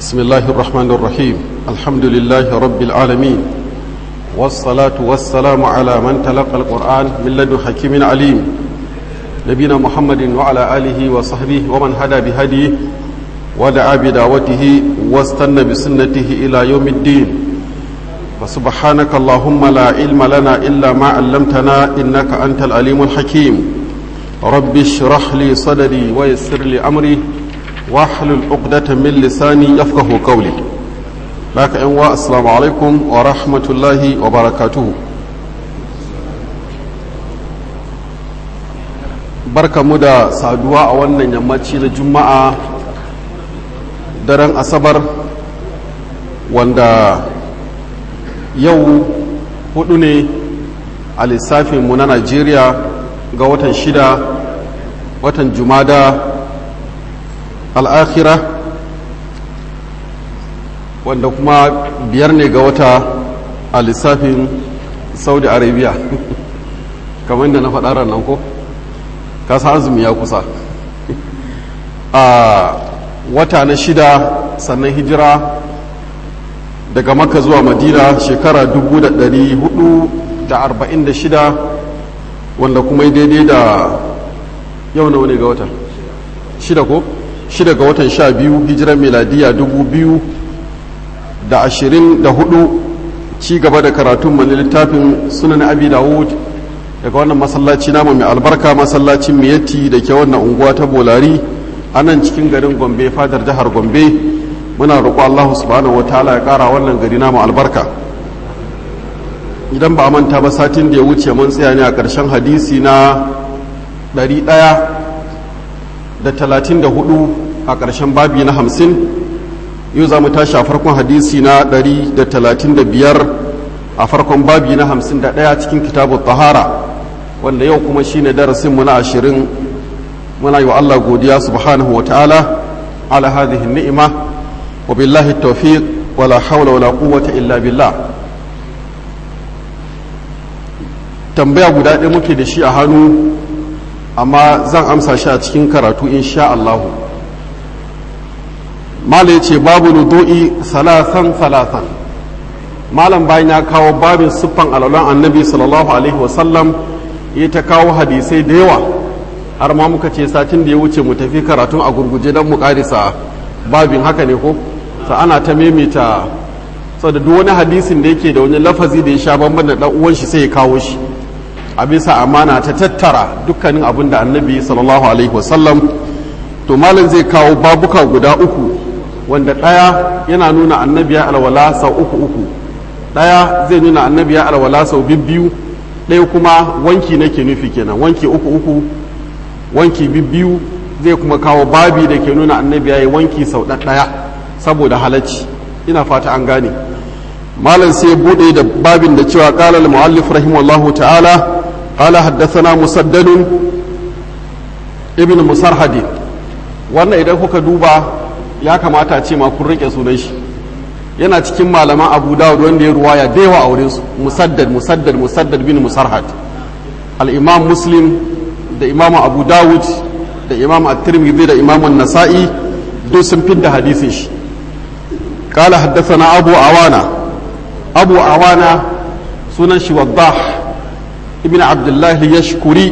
بسم الله الرحمن الرحيم الحمد لله رب العالمين والصلاة والسلام على من تلقى القرآن من لدن حكيم عليم نبينا محمد وعلى آله وصحبه ومن هدى بهديه ودعا بدعوته واستنى بسنته إلى يوم الدين وسبحانك اللهم لا علم لنا إلا ما علمتنا إنك أنت العليم الحكيم رب اشرح لي صدري ويسر لي أمري واحلل عقدة من لساني يفقه قولي لك أنواع السلام عليكم ورحمة الله وبركاته barka mu da saduwa a wannan yammaci na juma'a daren asabar wanda yau hudu ne a lissafinmu na najeriya ga watan shida watan jumada al'akhira wanda kuma biyar ne ga wata a lissafin saudi arabia kamar da na faɗa nan ko kasa azumi ya kusa a wata na shida sannan hijira daga maka zuwa madina shekara 446 wanda kuma daidai da yau na wani ga watan shida ko shida ga watan sha biyu hijirar meladiya 2024 ci gaba da karatun mani littafin sunan abi dawud daga wannan masallaci namu mai albarka masallacin miyatti da ke wannan unguwa ta bolari a nan cikin garin gombe fadar jihar gombe muna roƙo Allah subhanahu wataala ya ƙara wannan gari namu albarka idan ba a manta ba satin da ya wuce mun tsaya ne a ƙarshen hadisi na 134 a ƙarshen babi na 50 yau za mu tashi a farkon hadisi na 135 a farkon babi na 51 cikin kitabu tahara wanda yau kuma shine darasinmu na 20 muna yi wa Allah godiya subhanahu wataala ala hadhihi ni'ima وبالله التوفيق ولا حول ولا قوة إلا بالله tambaya guda ɗaya muke da shi a hannu amma zan amsa shi a cikin karatu insha Allahu malam ce babu nudu'i salasan salasan malam bayan ya kawo babin siffan alalan annabi sallallahu alaihi wasallam ya ta kawo hadisai da yawa har ma muka ce satin da ya wuce mu tafi karatun a gurguje don mu karisa babin haka ne ko sa ana ta memita da duk wani hadisin da yake da wani lafazi da ya sha bamban da uwan shi sai ya kawo shi a bisa amana ta tattara dukkanin abin da annabi sallallahu alaihi wasallam to malam zai kawo babuka guda uku wanda ɗaya yana nuna annabi ya alwala sau uku uku ɗaya zai nuna annabi ya alwala sau bibbiyu ɗaya kuma wanki nake nufi kenan wanki uku uku wanki bibbiyu zai kuma kawo babi da ke nuna annabi ya yi wanki sau ɗaya saboda halacci ina fata an gane malam sai bude da babin da cewa qala al muallif rahimahullahu ta'ala qala haddathana musaddadun ibn musarhadi wannan idan kuka duba ya kamata ce ma kun rike sunan shi yana cikin malaman abu dawud wanda ya ruwaya da yawa a wurin su musaddad musaddad musaddad bin musarhad al imam muslim da imam abu dawud da imam at-tirmidhi da imam an-nasa'i duk sun fidda hadisin shi قال حدثنا أبو عوانة أبو عوانة سنن وضاح ابن عبد الله يشكري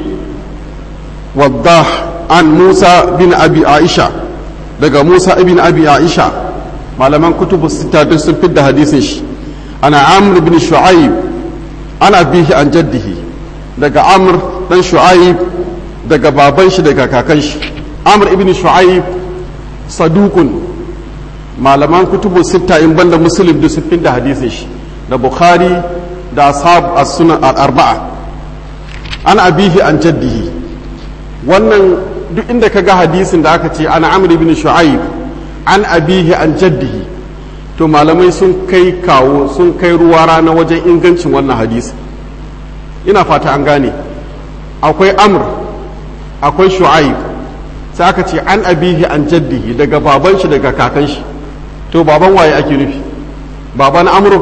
وضاح عن موسى بن أبي عائشة daga Musa ibn Abi Aisha malaman kutubu sita duk sun fidda hadisin shi ana Amr ibn Shu'aib ana bihi an jaddihi daga Amr dan Shu'aib daga baban shi daga kakan shi Amr ibn Shu'aib sadukun malaman kutubu sitta in banda muslim da sun da hadisin shi da bukhari da ashab as-sunan al-arba'a an abihi an jaddihi wannan duk inda ka ga hadisin da aka ce ana amr ibn shu'aib an abihi an jaddihi to malamai sun kai kawo sun kai ruwa rana wajen ingancin wannan hadisi ina fata an gane akwai amr akwai shu'aib sai aka ce an abihi an jaddihi daga baban shi daga kakan shi to baban waye ake nufi baban amru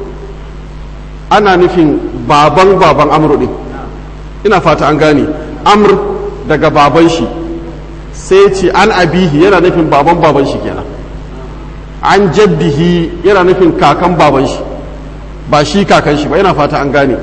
ana nufin baban baban amru din ina fata an gane amr daga baban shi sai ce an abihi yana nufin baban baban shi kenan an jaddihi yana nufin kakan baban shi ba shi kakan shi ba yana fata an gane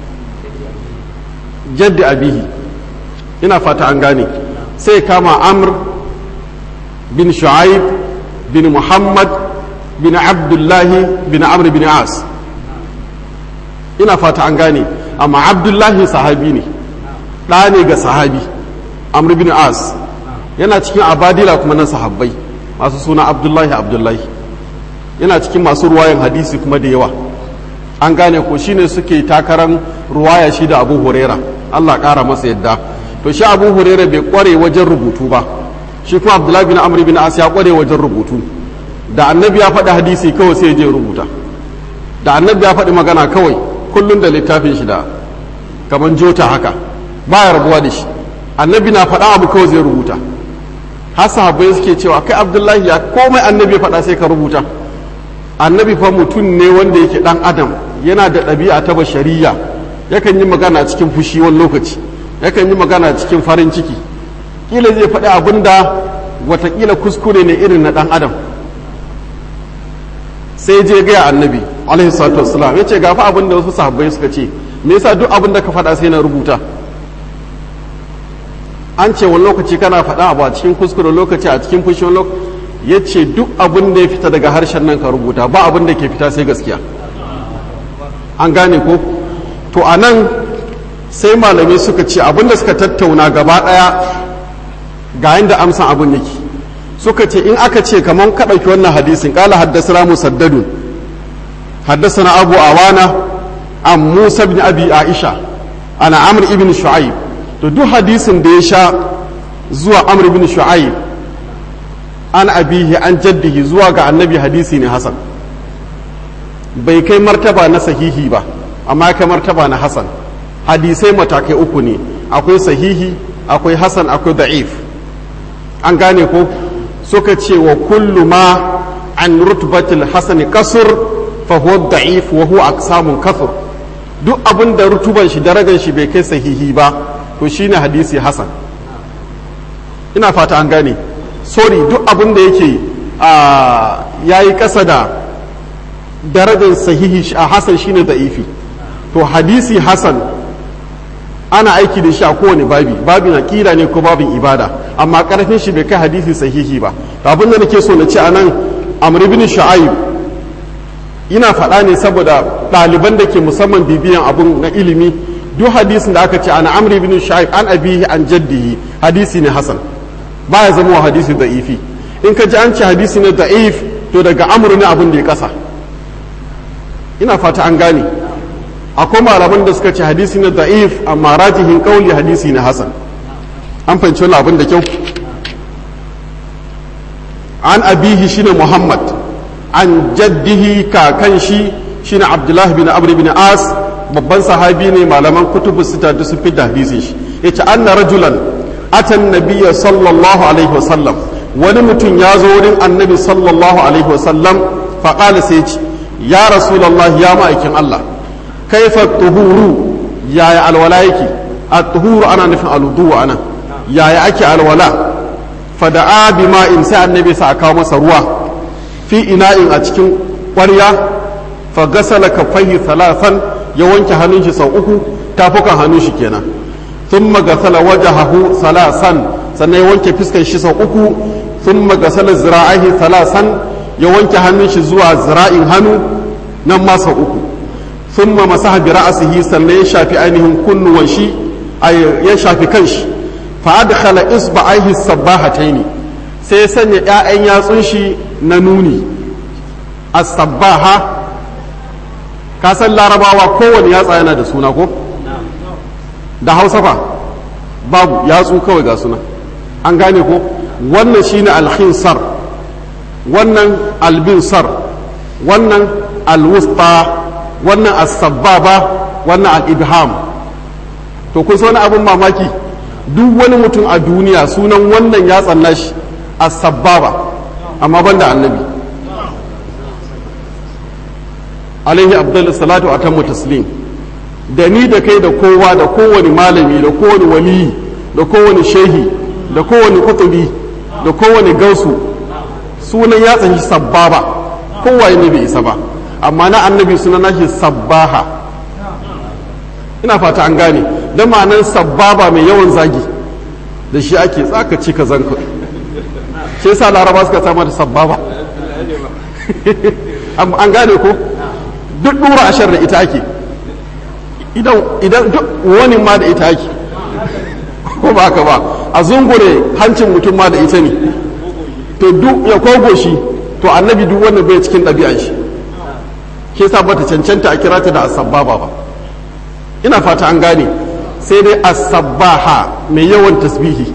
jaddi abihi ina fata an gane sai kama amr bin shu'aib bin muhammad bin abdullahi bin amr bin as ina fata an gane amma abdullahi sahabi ne ɗa ne ga sahabi amr bin as yana cikin abadila kuma na sahabbai masu suna abdullahi abdullahi yana cikin masu ruwayan hadisi kuma da yawa an gane ko shine suke takarar ruwaya shi da abu huraira allah ƙara masa yadda to shi abu huraira bai kware wajen rubutu ba shi kuma abdullahi bin amr bin as ya kware wajen rubutu da annabi ya faɗi hadisi kawai sai je rubuta da annabi ya faɗi magana kawai kullum da littafin shi da kamar jota haka baya rabuwa da shi annabi na faɗa abu kawai zai rubuta har sahabbai suke cewa kai abdullahi ya komai annabi ya faɗa sai ka rubuta annabi fa mutum ne wanda yake ɗan adam yana da ɗabi'a ta bashariya yakan yi magana cikin fushi wani lokaci yakan yi magana cikin farin ciki kila zai faɗi abin da watakila kuskure ne irin na ɗan adam sai je gaya annabi alaihi salatu wassalam ya ce gafa abin da wasu sahabbai suka ce me yasa duk abin da ka faɗa sai na rubuta an ce wani lokaci kana faɗa abu a cikin kuskure lokaci a cikin fushi wani lokaci ya ce duk abin da ya fita daga harshen nan ka rubuta ba abin da ke fita sai gaskiya an gane ko to a nan sai malamai suka ce abin da suka tattauna gaba ɗaya ga yadda amsan abin yake suka ce in aka ce kamar ka ɗauki wannan hadisin ƙala haddasa musaddadun haddasa na abu awana an musa bin abi aisha ana amr ibn shu'aib to duk hadisin da ya sha zuwa amr ibn shu'aib an abihi an jaddihi zuwa ga annabi hadisi ne hasan bai kai martaba na sahihi ba amma kai martaba na hasan hadisai matakai uku ne akwai sahihi akwai hasan akwai da'if an gane ko suka ce wa kullu ma an rutbatil hasani kasur fa huwa da'if wa huwa aqsamun kasur duk abin da rutuban shi darajar shi bai kai sahihi ba to shine hadisi hasan ina fata an gane sorry duk abin da yake ya yi ƙasa da darajar sahihi a hasan shine da'ifi to hadisi hasan ana aiki da shi a kowane babi babin aƙida ne ko babin ibada amma ƙarfin shi bai kai hadisi sahihi ba to abin da nake so na ce anan amr ibn shu'aib ina faɗa ne saboda ɗaliban da ke musamman bibiyan abun na ilimi duk hadisin da aka ce ana amr ibn shu'aib an abihi an jaddihi hadisi ne hasan baya zama wa hadisi da'ifi in ka ji an ce hadisi ne da'if to daga amur ne abin da ya kasa ina fata an gane akwai malaman da suka ce hadisi ne da'if amma rajihin kauli hadisi ne hasan an fahimci wani abin da kyau an abihi shine muhammad an jaddihi kakan shi shine abdullahi bin amr bin as babban sahabi ne malaman kutubu sita da sun fi da hadisin shi yace anna rajulan atan nabiyya sallallahu alaihi wasallam wani mutum ya zo wurin annabi sallallahu alaihi wasallam faƙala sai ce ya rasulallah ya ma'aikin Allah kaifa tuhuru yaya alwala yake a tuhuru ana nufin aludu ana yaya ake alwala fada'a bi ma'in sai annabi sa kawo masa ruwa fi ina'in a cikin ƙwarya fa gasala kaffaihi thalathan ya wanke hannun shi sau uku tafukan hannun shi kenan ثم غسل وجهه ثلاثا sannan ya wanke fiskan shi sau uku sun magasala zira'ahi salasan ya wanke hannun shi zuwa zira'in hannu nan ma sau uku sun ma masaha bi ra'asihi sannan ya shafi ainihin kunnuwan shi ya shafi kanshi fa adkhala isba'aihi sabbahataini sai ya sanya ƴaƴan yatsun shi na nuni as-sabbaha ka san larabawa kowane yatsa yana da suna ko da hausa fa babu yatsu kawai ga suna an gane ko wannan shine alkhinsar wannan albinsar wannan alwusta wannan as-sabbaba wannan al-ibham to kun wani abin mamaki duk wani mutum a duniya sunan wannan ya tsanna shi as-sabbaba amma banda annabi alaihi abdullu salatu atammu taslim da ni da kai da kowa da kowane malami da kowane waliyi da kowane shehi da kowane kutubi da kowane gausu sunan yatsan shi sabbaba kowaye ne bai isa ba amma na annabi sunan nashi sabbaha ina fata an gane da ma'anan sabbaba mai yawan zagi da shi ake tsakaci ka zanka shi yasa laraba suka sama da sabbaba an gane ko duk dura ashar da ita ake idan duk wani ma da ita ake ko ba haka ba a zungure hancin mutum ma da ita ne to duk ya kogo shi to annabi duk wannan bai cikin ɗabi'an shi ke sa bata cancanta a kira ta da asabbaba ba ina fata an gane sai dai asabbaha mai yawan tasbihi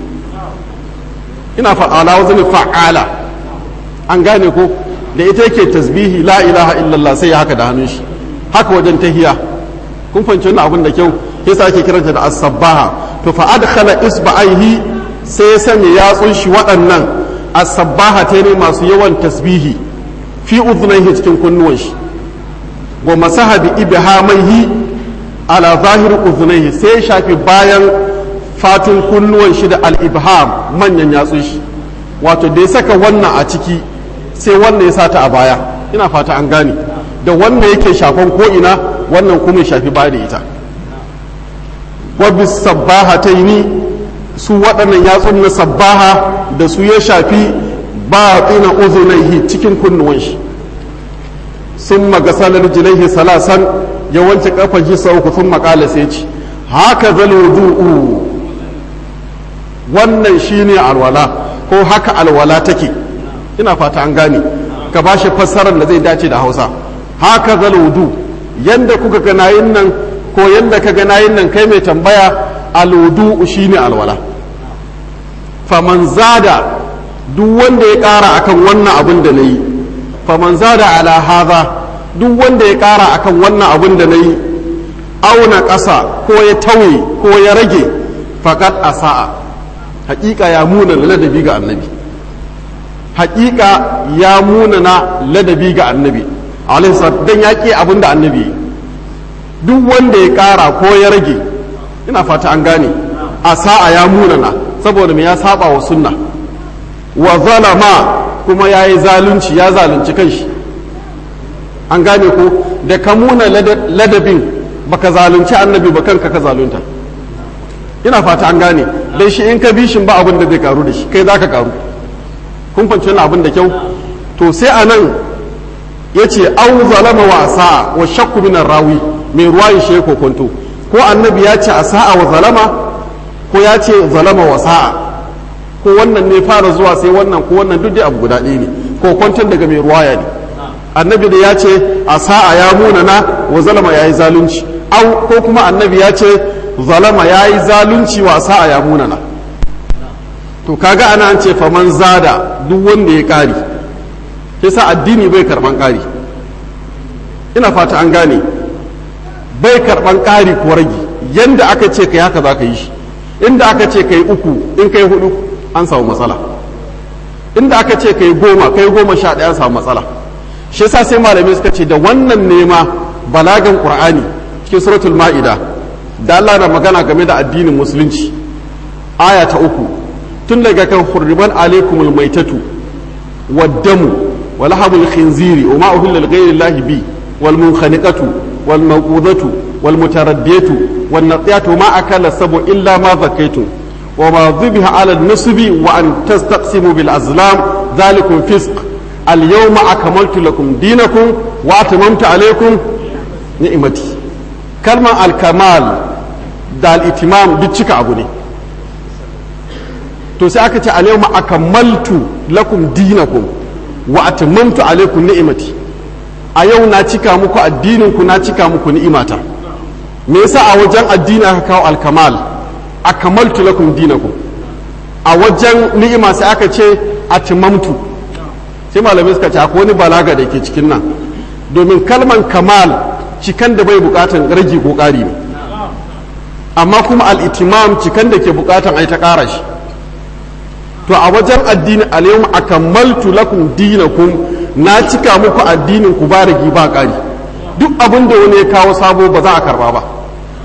ina fa'ala wazani fa'ala an gane ko da ita yake tasbihi la ilaha illallah sai ya haka da hannun shi haka wajen tahiya kun fahimci wannan abin da kyau yasa ake kiranta da as-sabbaha to fa adkhala isba'aihi sai ya sanya yatsun shi waɗannan as-sabbaha ta ne masu yawan tasbihi fi udhnayhi cikin kunnuwan shi wa masaha bi ibhamaihi ala zahir udhnayhi sai ya shafi bayan fatun kunnuwan shi da al-ibham manyan yatsun shi wato da ya saka wannan a ciki sai wannan ya sata a baya ina fata an gane da wannan yake shafan ko ina wannan kuma ya shafi baya da ita wabis sabbaha ta yi su waɗannan yatsun na sabbaha da su ya shafi ba tsina uzunaihi cikin kunnuwan shi sun magasalar jilaihi salasan ya wanke kafan shi sau sun makala sai ci haka zalwudu'u wannan shine alwala ko haka alwala take ina fata an gane ka ba shi fassarar da zai dace da hausa haka zalwudu yanda kuka ga yin nan ko yanda ka ga yin nan kai mai tambaya alwudu shine alwala faman zada duk wanda ya kara akan wannan abin da nayi faman zada ala hadha duk wanda ya kara akan wannan abin da nayi auna ƙasa ko ya tauye ko ya rage fakat asa'a hakika ya muna ladabi ga annabi hakika ya muna na ladabi ga annabi alaihi dan ya ƙi abin da annabi duk wanda ya ƙara ko ya rage ina fata an gane a sa'a ya munana saboda me ya saba wa sunna wa zalama kuma ya yi zalunci ya zalunci kanshi an gane ko da ka muna ladabin baka zalunci annabi ba kanka ka zalunta ina fata an gane dan shi in ka bi shi ba abin da zai karu da shi kai za ka karu kun fanci wani abin da kyau to sai a nan ya ce au zalama wa sa'a wa shakku minan rawi mai ruwayin shi ya kokonto ko annabi ya ce a sa'a wa zalama ko ya ce zalama wa sa'a ko wannan ne fara zuwa sai wannan ko wannan duk dai abu guda ɗaya ne kokonton daga mai ruwaya ne annabi da ya ce a sa'a ya munana wa zalama ya yi zalunci au ko kuma annabi ya ce zalama ya yi zalunci wa sa'a ya munana to kaga ana an ce faman zada duk wanda ya kari yasa addini bai karban kari ina fata an gane bai karban kari ko rage yanda aka ce kai haka za ka yi shi inda aka ce kai uku in kai hudu an samu matsala inda aka ce kai goma kai goma sha ɗaya an samu matsala shi yasa sai malamai suka ce da wannan nema balagan qur'ani cikin suratul ma'ida da Allah na magana game da addinin musulunci aya ta uku tun daga kan hurriman alaikumul maitatu waddamu wa lahabul khinziri wa ma uhilla li ghayri llahi bi wal munkhaniqatu wal mawqudatu wal mutaraddiyatu wan natiyatu ma akala sabu illa ma zakaytum wa ma dhubiha ala an-nusbi wa an tastaqsimu bil azlam dhalikum fisq al yawma akmaltu lakum dinakum wa atmamtu alaykum ni'mati kalman al kamal da al itimam duk cika abu ne to sai aka ce a yau akamaltu lakum dinakum wa atmamtu alaikum ni'imati a yau na cika muku addinin ku na cika muku ni'imata me yasa a wajen addini aka kawo alkamal akamaltu lakum dinakum a wajen ni'ima sai aka ce atmamtu sai malamai suka ce akwai wani balaga da ke cikin nan domin kalman kamal cikan da bai bukatan rage ko ƙari ne amma kuma al-itimam cikan da ke bukatan ai ta ƙara shi to a wajen addini alayhum akamaltu lakum dinakum na cika muku addinin ku ba rigi ba ƙari duk abin da wani ya kawo sabo ba za a karba ba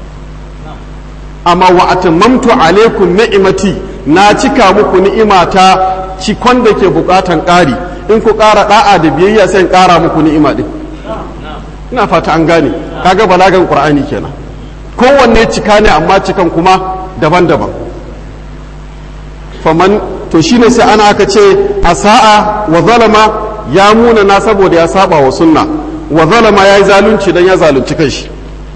amma wa atammamtu alaikum ni'imati na cika muku ni'imata cikon da ke bukatan ƙari in ku ƙara da'a da biyayya sai in ƙara muku ni'ima din ina fata an gane kaga balagan qur'ani kenan kowanne cika ne amma cikan kuma daban-daban faman to shine sai ana aka ce asa'a wa zalama ya muna na saboda ya saba wa sunna wa zalama ya yi zalunci dan ya zalunci kanshi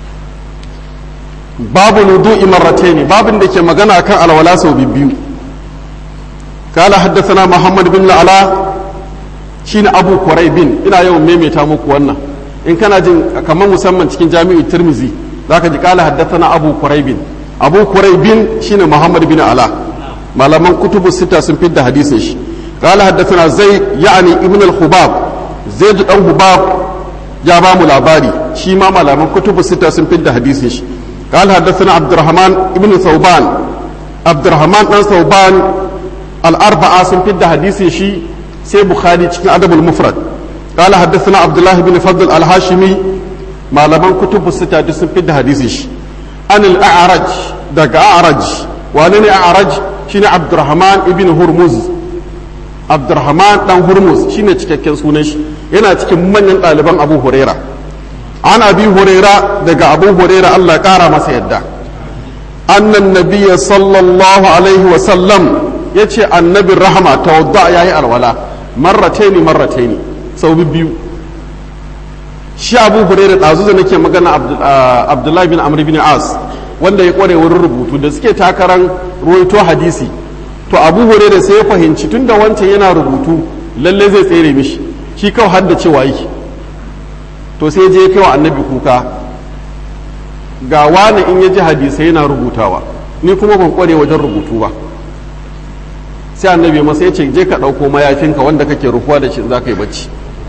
babu nudu'i marrataini babin da ke magana kan alwala sau biyu قال حدثنا محمد بن العلاء شين أبو كريب ina yawan maimaita muku wannan in kana jin kamar musamman cikin jami'u tirmizi zaka ji kala haddathana abu kuraibin abu kuraibin shine muhammad bin ala malaman kutubu sita sun fidda hadisin shi kala haddathana zai ya'ani ibn al-hubab zaid dan hubab ya ba mu labari shi ma malaman kutubu sita sun fidda hadisin shi kala haddathana abdurrahman ibn thawban abdurrahman dan thawban al-arba'a sun fidda hadisin shi sai bukhari cikin adabul mufrad قال حدثنا عبد الله بن فضل الهاشمي ما لمن كتب الستة دسن في الحديث عن الأعرج دق أعرج وأنا أعرج شين عبد الرحمن ابن هرمز عبد الرحمن دان هرمز شين cikakken sunan shi yana cikin manyan ɗaliban Abu Huraira an Abi Huraira daga Abu Huraira Allah ƙara masa yadda annan nabiyya sallallahu alaihi wa sallam yace annabin rahama tawadda yayi alwala marrataini marrataini sau biyu shi abu hurairu ɗazu da nake magana abdullahi bin amr bin as wanda ya kware wurin rubutu da suke takarar ruwaito hadisi to abu hurairu sai ya fahimci tun da wancan yana rubutu lalle zai tsere mishi shi kawai hadda cewa yi to sai je kai wa annabi kuka ga wani in ya ji hadisai yana rubutawa ni kuma ban kware wajen rubutu ba sai annabi masa ya ce je ka ɗauko mayafinka wanda kake rufuwa da shi za ka yi bacci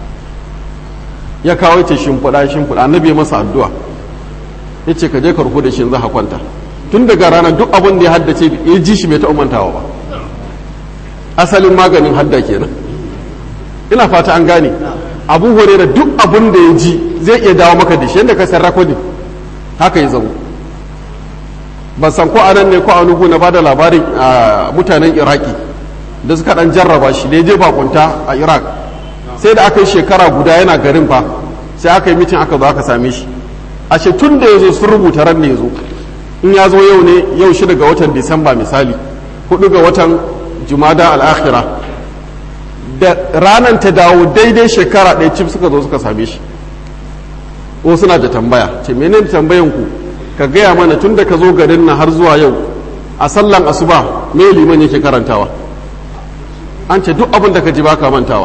ya kawo ce shimfiɗa shimfiɗa annabi ya masa addu'a ya ce ka je ka rufu da shi za ka kwanta tun daga rana duk abin da ya haddace ya ji shi bai taɓa mantawa ba asalin maganin hadda kenan ina fata an gane abu hore da duk abin da ya ji zai iya dawo maka da shi yadda ka san rakodin haka ya zamo ban san ko anan ne ko a nugu na bada labarin mutanen iraki da suka dan jarraba shi da ya je bakunta a iraq sai da aka yi shekara guda yana garin fa sai aka yi mitin aka zo aka same shi a tun da ya zo sun rubuta ran ne ya zo in ya zo yau ne yau shi daga watan disamba misali hudu ga watan jumada al'akhira da ranar ta dawo daidai shekara ɗaya cif suka zo suka same shi ko suna da tambaya ce menene tambayan ku ka gaya mana tun da ka zo garin nan har zuwa yau a sallan asuba me liman yake karantawa an ce duk abin da ka ji baka mantawa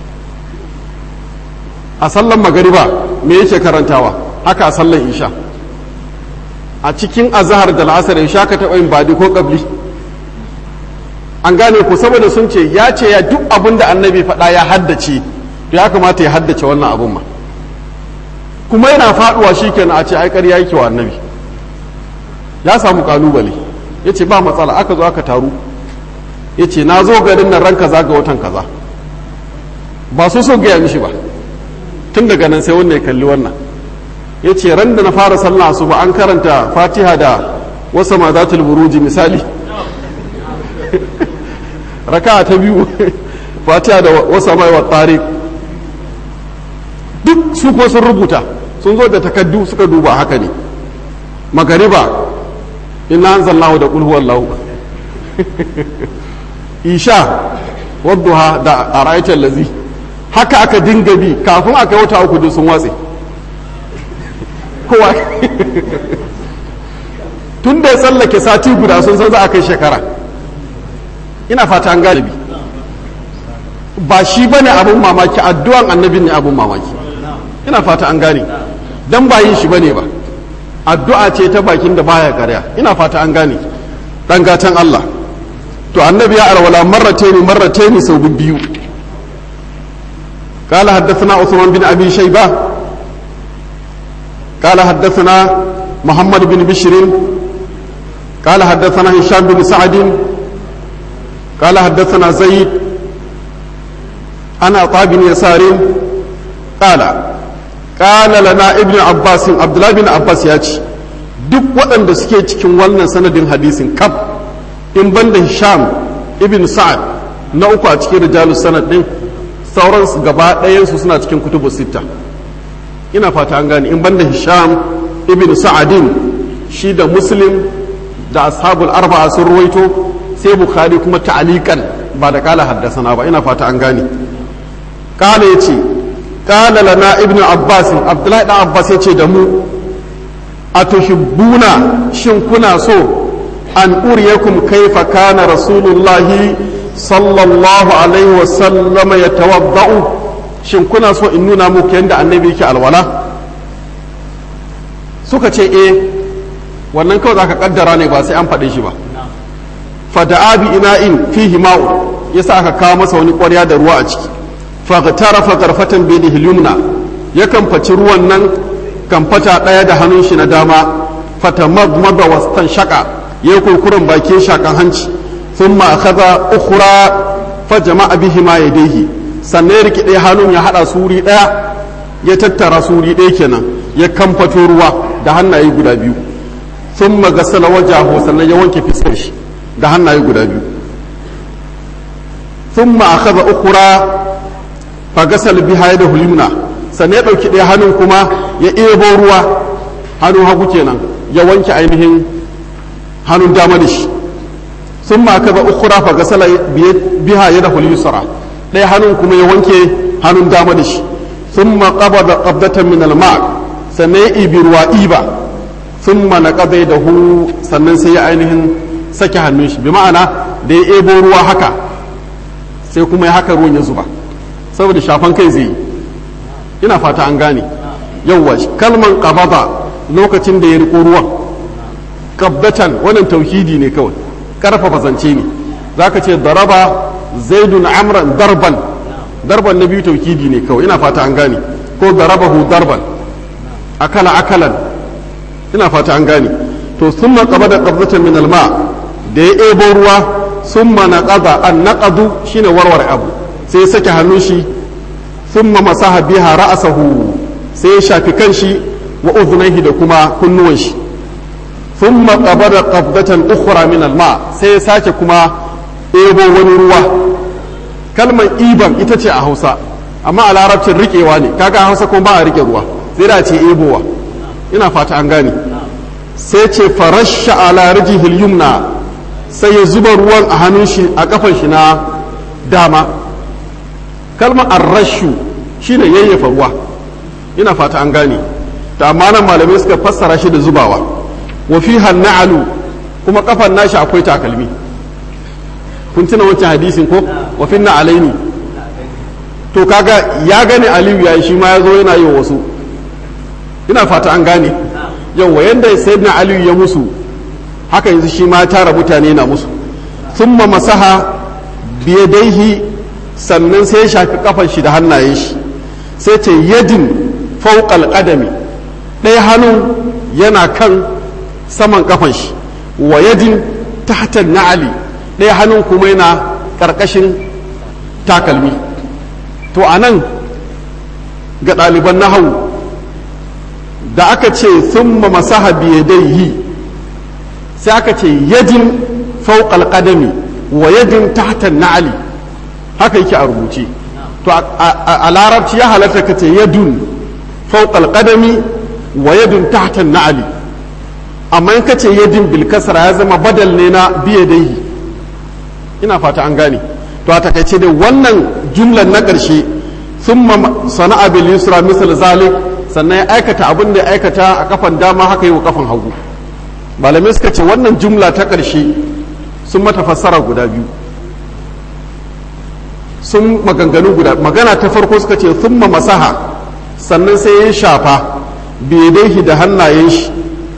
a sallan magariba me yake karantawa haka a sallan isha a cikin azahar da la'asar isha ka taɓa yin badi ko ƙabli an gane ku saboda sun ce ya ce ya duk abin da annabi faɗa ya haddace to ya kamata ya haddace wannan abin ma kuma yana faɗuwa shi kenan a ce ai ƙarya yake wa annabi ya samu kalubale ya ce ba matsala aka zo aka taru ya ce na zo garin nan ran kaza ga watan kaza ba so so gaya mishi ba tun daga nan sai wanda ya kalli wannan ya ce ran da na fara sallah su ba an karanta fatiha da wasa ma zatul buruji misali raka ta biyu fatiha da wasa mai wa tariq duk su ko sun rubuta sun zo da takaddu suka duba haka ne magariba inna anzalnahu da qul huwallahu isha wadduha da ara'aytal lazi haka aka dinga bi kafin aka wata uku duk sun watse kowa tun da ya tsallake sati guda sun san za a kai shekara ina fata an galibi ba shi ba ne abin mamaki addu'an annabin ne abin mamaki ina fata an gane don ba yin shi ba ne ba addu'a ce ta bakin da baya karya ina fata an gane dan gatan Allah to annabi ya arwala marrataini marrataini sau biyu قال حدثنا عثمان بن ابي شيبه قال حدثنا محمد بن بشر قال حدثنا هشام بن سعد قال حدثنا زيد انا عطاء بن يسار قال قال لنا ابن عباس عبد الله بن عباس ياتي duk waɗanda suke cikin wannan sanadin hadisin kaf in banda hisham ibn sa'ad na uku a cikin rijalus sanad din sauran gaba ɗayansu suna cikin kutubu sitta ina fata an gane in banda hisham ibn sa'adin shi da muslim da ashabul arba'a sun ruwaito sai bukhari kuma ta'alikan ba da kala haddasana ba ina fata an gane kala yace kala lana ibn abbas abdullahi dan abbas yace da mu atuhibbuna shin kuna so an uriyakum kaifa kana rasulullahi sallallahu alaihi wa sallama yatawadda'u shin kuna so in nuna muku yadda annabi yake alwala suka ce eh wannan kawai zaka kaddara ne ba sai an faɗe shi ba fada'a bi ina'in fihi ma'u yasa aka kawo masa wani ƙwarya da ruwa a ciki faghtarafa garfatan bi yumna yakan faci ruwan nan kan fata ɗaya da hannun shi na dama fatamadmada wastan shaka ya kurkuren bakin shakan hanci thumma akhadha ukhra fa jama'a bihi ma yadayhi sannan ya rike ɗaya hannun ya haɗa suri ɗaya ya tattara suri ɗaya kenan ya kamfato ruwa da hannaye guda biyu sun magasala wajahu sannan ya wanke fiskar shi da hannaye guda biyu sun ma'akaza ukura fa gasal biha da hulimna sannan ya ɗauki ɗaya hannun kuma ya ebo ruwa hannun hagu kenan ya wanke ainihin hannun dama da shi sun ma'akaza ukura fa gasala biha ya da hulisara ɗaya hannun kuma ya wanke hannun dama da shi sun maƙaba da ƙabdatan min alma sannan ya ibi ruwa iba sun mana ƙazai da hu sannan sai ya ainihin sake hannun shi bi ma'ana da ya ebo ruwa haka sai kuma ya haka ruwan ya zuba saboda shafan kai zai yi ina fata an gane yawwa kalman ƙabada lokacin da ya riko ruwan ƙabdatan wannan tauhidi ne kawai ƙarfafa zance ne za ka ce daraba zaidun amran darban darban na biyu taukidi ne kawai ina fata an gane ko darabahu darban akala akalan ina fata an gane to summa qabada qabdatan min alma da ya ebo ruwa summa naqada an naqadu shine warware abu sai ya sake hannun shi summa masaha biha ra'sahu sai ya shafi kanshi wa udhunayhi da kuma kunnuwan shi summa qabada qabdatan ukhra min alma sai ya sake kuma ebo wani ruwa kalmar iban ita ce a hausa amma a larabcin rikewa ne kaga a hausa kuma ba a rike ruwa sai da ce ebowa ina fata an gane sai ce farasha ala rijihil yumna sai ya zuba ruwan a hannun shi a kafan shi na dama kalmar arrashu shine yayyafa ruwa ina fata an gane ta amma nan malamai suka fassara shi da zubawa wa fiha na'alu kuma kafan nashi akwai takalmi kun tuna wancan hadisin ko wa finna alaini to kaga ya gane aliyu ya shi ma ya zo yana yi wa wasu ina fata an gane yawa yadda sayyidina aliyu ya musu haka yanzu shi ma tara mutane na musu thumma masaha biyadaihi sannan sai ya shafi kafan shi da hannayen shi sai ce yadin fawqal qadami ɗaya hannun yana kan saman kafan shi wa yadin tahta na'ali ɗaya hannun kuma yana ƙarƙashin takalmi to a nan ga ɗaliban nahawu da aka ce sun masaha biyadaihi sai aka ce yadin fauƙal ƙadami wa yadin tahtan na'ali haka yake a rubuce to a larabci ya halatta ka ce yadun fauƙal ƙadami wa yadin tahtan na'ali amma in ka ce yadin bilkasara ya zama badal ne na biyadaihi ina fata an gane to a takaice da wannan jumlan na ƙarshe sun sana'a bil yusra misal zalik sannan ya aikata abin da ya aikata a kafan dama haka yi wa kafan hagu malamai suka ce wannan jumla ta ƙarshe sun mata fassara guda biyu sun maganganu guda magana ta farko suka ce sun masaha sannan sai ya shafa biyadaihi da hannayen shi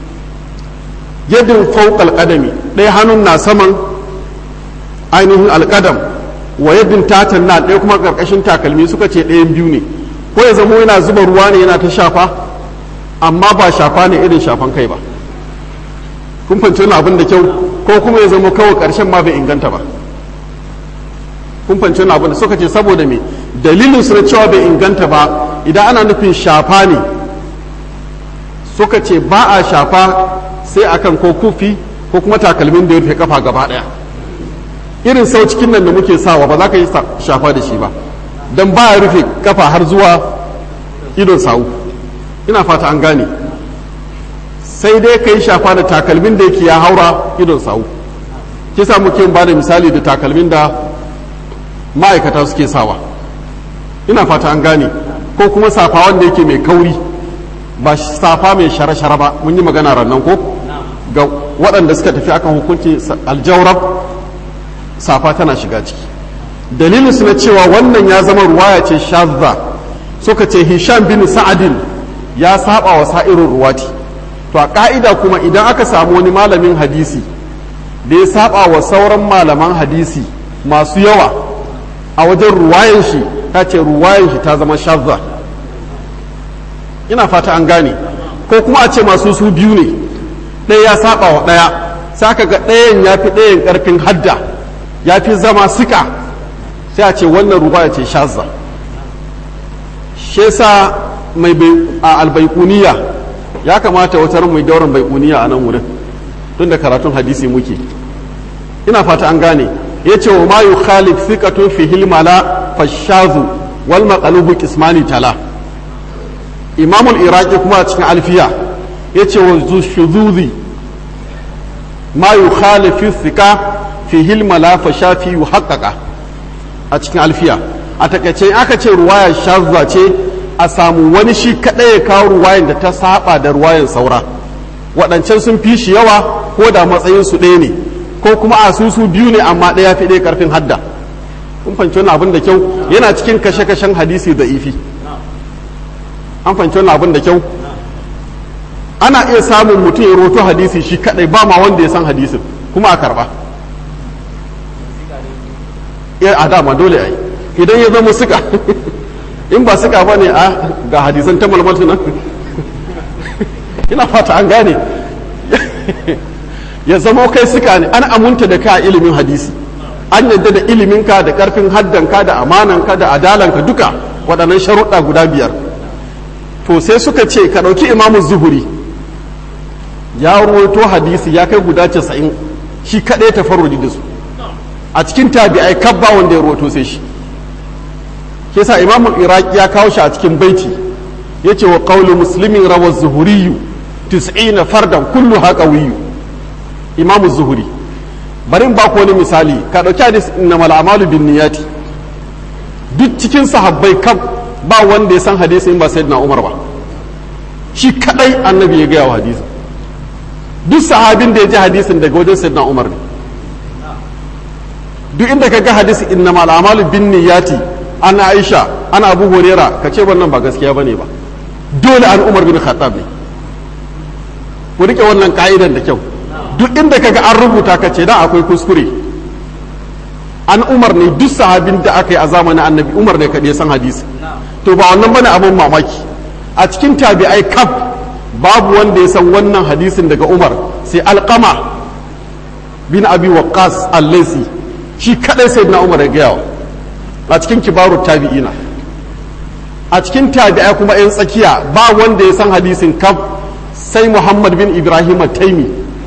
yadin fauƙal ƙadami ɗaya hannun na saman ainihin alƙadam wa yadin tatan na ɗaya kuma ƙarƙashin takalmi suka ce ɗayan biyu ne ko ya zamo yana zuba ruwa ne yana ta shafa amma ba shafa ne irin shafan kai ba kun fahimci wani abin da kyau ko kuma ya zamo kawai ƙarshen ma bai inganta ba kun fahimci wani abin da suka ce saboda me dalilin su na cewa bai inganta ba idan ana nufin shafa ne suka ce ba a shafa sai akan ko kufi ko kuma takalmin da ya rufe kafa gaba ɗaya irin sau cikin nan da muke sawa ba za ka yi shafa da shi ba don ba ya rufe kafa har zuwa idon sawu ina fata an gane sai dai ka yi shafa da takalmin da yake ya haura idon sawu kisa muke ba da misali da takalmin da ma'aikata suke sawa ina fata an gane ko kuma safa wanda yake mai kauri ba safa mai shara-shara ba mun yi magana rannan ko ga waɗanda suka tafi akan hukunci aljawrab safa tana shiga ciki dalilin su na cewa wannan ya zama ruwaya ce shazza suka ce hisham bin sa'adin ya saba wa sa'irin ruwati to a ka'ida kuma idan aka samu wani malamin hadisi da ya saba wa sauran malaman hadisi masu yawa a wajen ruwayan shi ta ce ruwayan shi ta zama shazza ina fata an gane ko kuma a ce masu su biyu ne ɗaya ya saba wa ɗaya sai aka ga ɗayan ya fi ɗayan ƙarfin hadda ya fi zama sika sai a ce wannan ruwaya ce shazza shi yasa mai a albaikuniya ya kamata wata ran mai dauran baikuniya a nan wurin tun da karatun hadisi muke ina fata an gane ya ce wa mayu khalif thiqatun fi hilmala fashazu wal maqalubu qismani tala imamul iraqi kuma a cikin alfiya ya ce wa shuzuzi ma yukhalifu thiqa fi hilmala fashafi yuhaqqaqa a cikin alfiya a takaice aka ce ruwaya shazza ce a samu wani shi kaɗai ya kawo ruwayan da ta saba da ruwayan saura waɗancan sun fi shi yawa ko da matsayin su ɗaya ne ko kuma a su su biyu ne amma ɗaya fi ɗaya ƙarfin hadda kun fahimci wani abin da kyau yana cikin kashe-kashen hadisi da ifi an fahimci wani abin da kyau ana iya samun mutum ya roto hadisi shi kaɗai ba ma wanda ya san hadisin kuma a karɓa a dama dole a yi idan ya zama suka in ba suka ba ne a ga hadisan ta malmatu nan ina fata an gane ya zama kai suka ne an amunta da ka ilimin hadisi an yadda da iliminka da karfin haddanka da amananka da adalanka duka waɗannan sharuɗa guda biyar to sai suka ce ka ɗauki imamu zuhuri ya ruwaito hadisi ya kai guda casa'in shi kaɗai ta farudi da su a cikin tabi'ai kabba wanda ya ruwaito sai shi ke sa imamul iraki ya kawo shi a cikin baiti ya ce wa qawlu muslimin rawar zuhuriyu tis'ina fardan kullu haka wiyu imamu zuhuri bari in baku wani misali ka ɗauki hadis na mal'amalu bin niyati duk cikin sahabbai kab ba wanda ya san hadisi in ba sayyidina umar ba shi kadai annabi ya gaya wa hadisi duk sahabin da ya ji hadisin daga wajen sayyidina umar ne duk inda ka ga hadisi inna mal'amalu bin niyati ana aisha ana abu horera ka ce wannan ba gaskiya bane ba dole an umar bin khattab ne ku rike wannan ka'idan da kyau duk inda ka ga an rubuta ka ce da akwai kuskure an umar ne duk sahabin da aka yi a zamanin annabi umar ne kaɗai san hadisi to ba wannan bane abin mamaki a cikin tabi'ai kaf babu wanda ya san wannan hadisin daga umar sai alqama bin abi waqqas al-laysi shi kadai sai na umar ya gaya a cikin kibaru tabi'ina a cikin tabi'ai kuma yan tsakiya ba wanda ya san hadisin kaf sai muhammad bin ibrahim taimi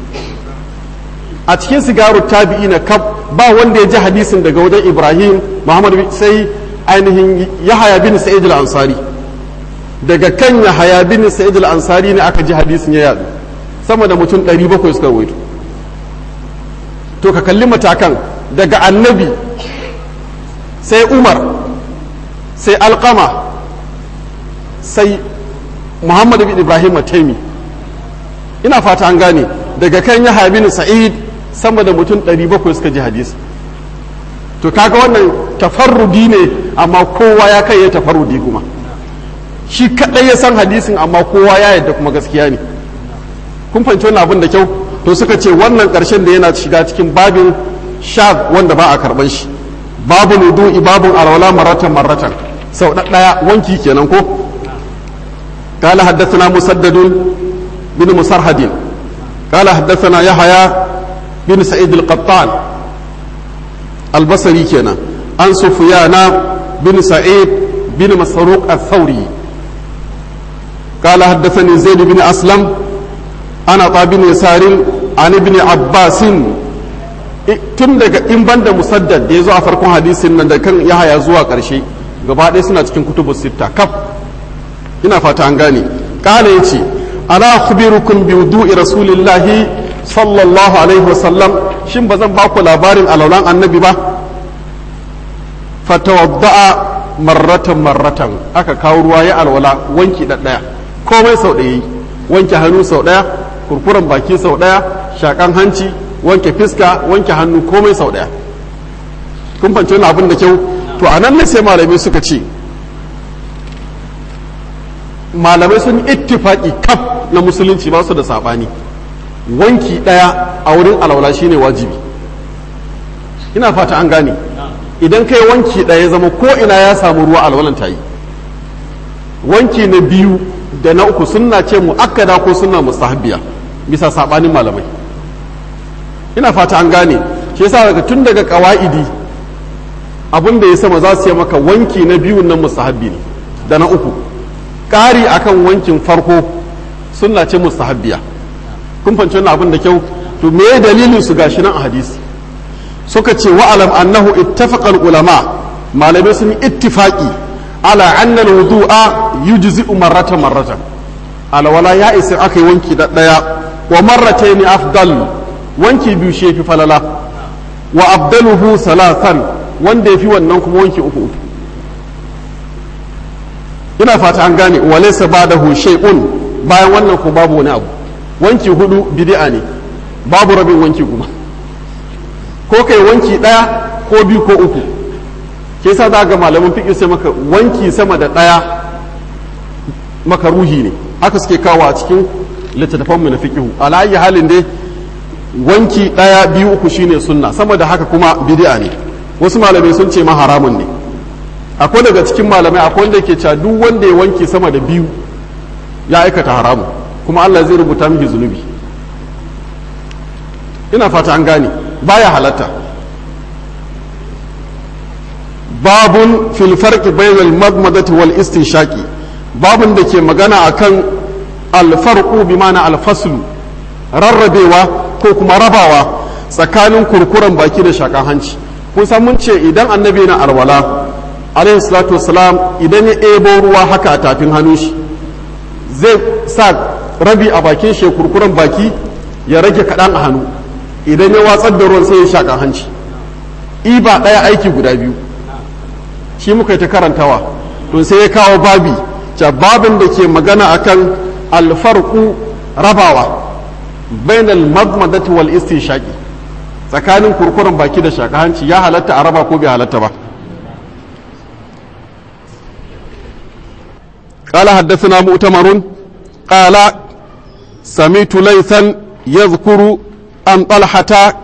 a cikin sigaru tabi'ina kaf ba wanda ya ji hadisin daga wajen ibrahim muhammad sai ainihin yahaya bin sa'id al-ansari daga kan yahaya bin sa'id al-ansari ne aka ji hadisin ya yadu sama da mutum 700 suka rawaito to ka kalli matakan daga annabi sai umar sai alkama sai muhammad bin ibrahim taimi ina fata an gane daga kan yahaya bin sa'id sama da mutum 700 suka ji hadisi to kaga wannan tafarrudi ne amma kowa ya kai ya tafarrudi kuma shi kadai ya san hadisin amma kowa ya yadda kuma gaskiya ne kun fahimci wannan abin da kyau to suka ce wannan karshen da yana shiga cikin babin sha wanda ba a karban shi babu nudu'i babun alwala maratan maratan sau daya wanki kenan ko قال حدثنا مسدد بن مسرهد قال حدثنا يحيى بن سعيد القطان البصري كنا عن سفيان بن سعيد بن مسروق الثوري قال حدثني زيد بن أسلم أنا طاب يسار عن ابن عباس tun daga in banda musaddad da ya zo a farkon hadisin nan da kan yahaya zuwa ƙarshe gaba ɗaya suna cikin kutubus sitta kaf ina fata an gane kala yace ala khubirukum bi wudu'i rasulillahi sallallahu alaihi wasallam shin ba zan ba ku labarin alaulan annabi ba fatawadda'a marratan marratan aka kawo ruwa ya alwala wanki ɗaya komai sau ɗaya wanke hannu sau ɗaya kurkuren baki sau ɗaya shakan hanci wanke fiska wanke hannu komai sau ɗaya kun fahimci wani abin da kyau to a nan ne sai malamai suka ce malamai sun ittifaki kaf na musulunci ba su da saɓani wanki ɗaya a wurin alwala shine wajibi ina fata an gane idan kai wanki ɗaya zama ko ina ya samu ruwa alwalan ta yi wanki na biyu da na uku sunna ce mu'akkada ko sunna mustahabbiya bisa saɓanin malamai ina fata an gane shi yasa daga tun daga ƙawa'idi abin da ya sama za su yi maka wanki na biyun nan mustahabbi ne da na uku ƙari akan wankin farko sunna ce mustahabbiya kun fahimci wannan abin da kyau to me dalilin su gashi nan a hadisi suka ce wa'alam annahu ittafaqa ulama malamai sun ittifaqi ala anna al-wudu'a yujzi'u marratan marratan alwala ya isa aka yi wanki da daya wa marratayn afdal wanki biyu shi fi falala wa abdaluhu salasan wanda yafi wannan kuma wanki uku uku ina fata an gane wa laysa ba'dahu shay'un bayan wannan ko babu wani abu wanki hudu bid'a ne babu rabin wanki kuma ko kai wanki ɗaya ko biyu ko uku ke sa za ga malamin fiƙi sai maka wanki sama da ɗaya maka ruhi ne haka suke kawo a cikin littattafanmu na fiƙihu alayi halin dai wanki ɗaya biyu uku shine sunna sama da haka kuma bid'a ne wasu malamai sun ce ma haramun ne akwai daga cikin malamai akwai wanda ke cewa duk wanda ya wanki sama da biyu ya aikata haramun kuma Allah zai rubuta miki zunubi ina fata an gane baya halatta babun fil farqi bainal madmadati wal istinshaqi babun da ke magana akan al farqu bi ma'ana al faslu rarrabewa ko kuma rabawa tsakanin kurkuren baki da shakan hanci kun san mun ce idan annabi na alwala alaihi salatu wassalam idan ya ebo ruwa haka a tafin hannun shi zai sa rabi a bakin shi kurkuren baki ya rage kaɗan a hannu idan ya watsar da ruwan sai ya shaƙa hanci iba ɗaya aiki guda biyu shi muka yi ta karantawa to sai ya kawo babi ca babin da ke magana akan alfarku rabawa bainal madmadati wal istinshaqi tsakanin kurkuren baki da shaƙa hanci ya halatta a raba ko bai halatta ba قال حدثنا مؤتمر قال سميت ليثا يذكر عن طلحة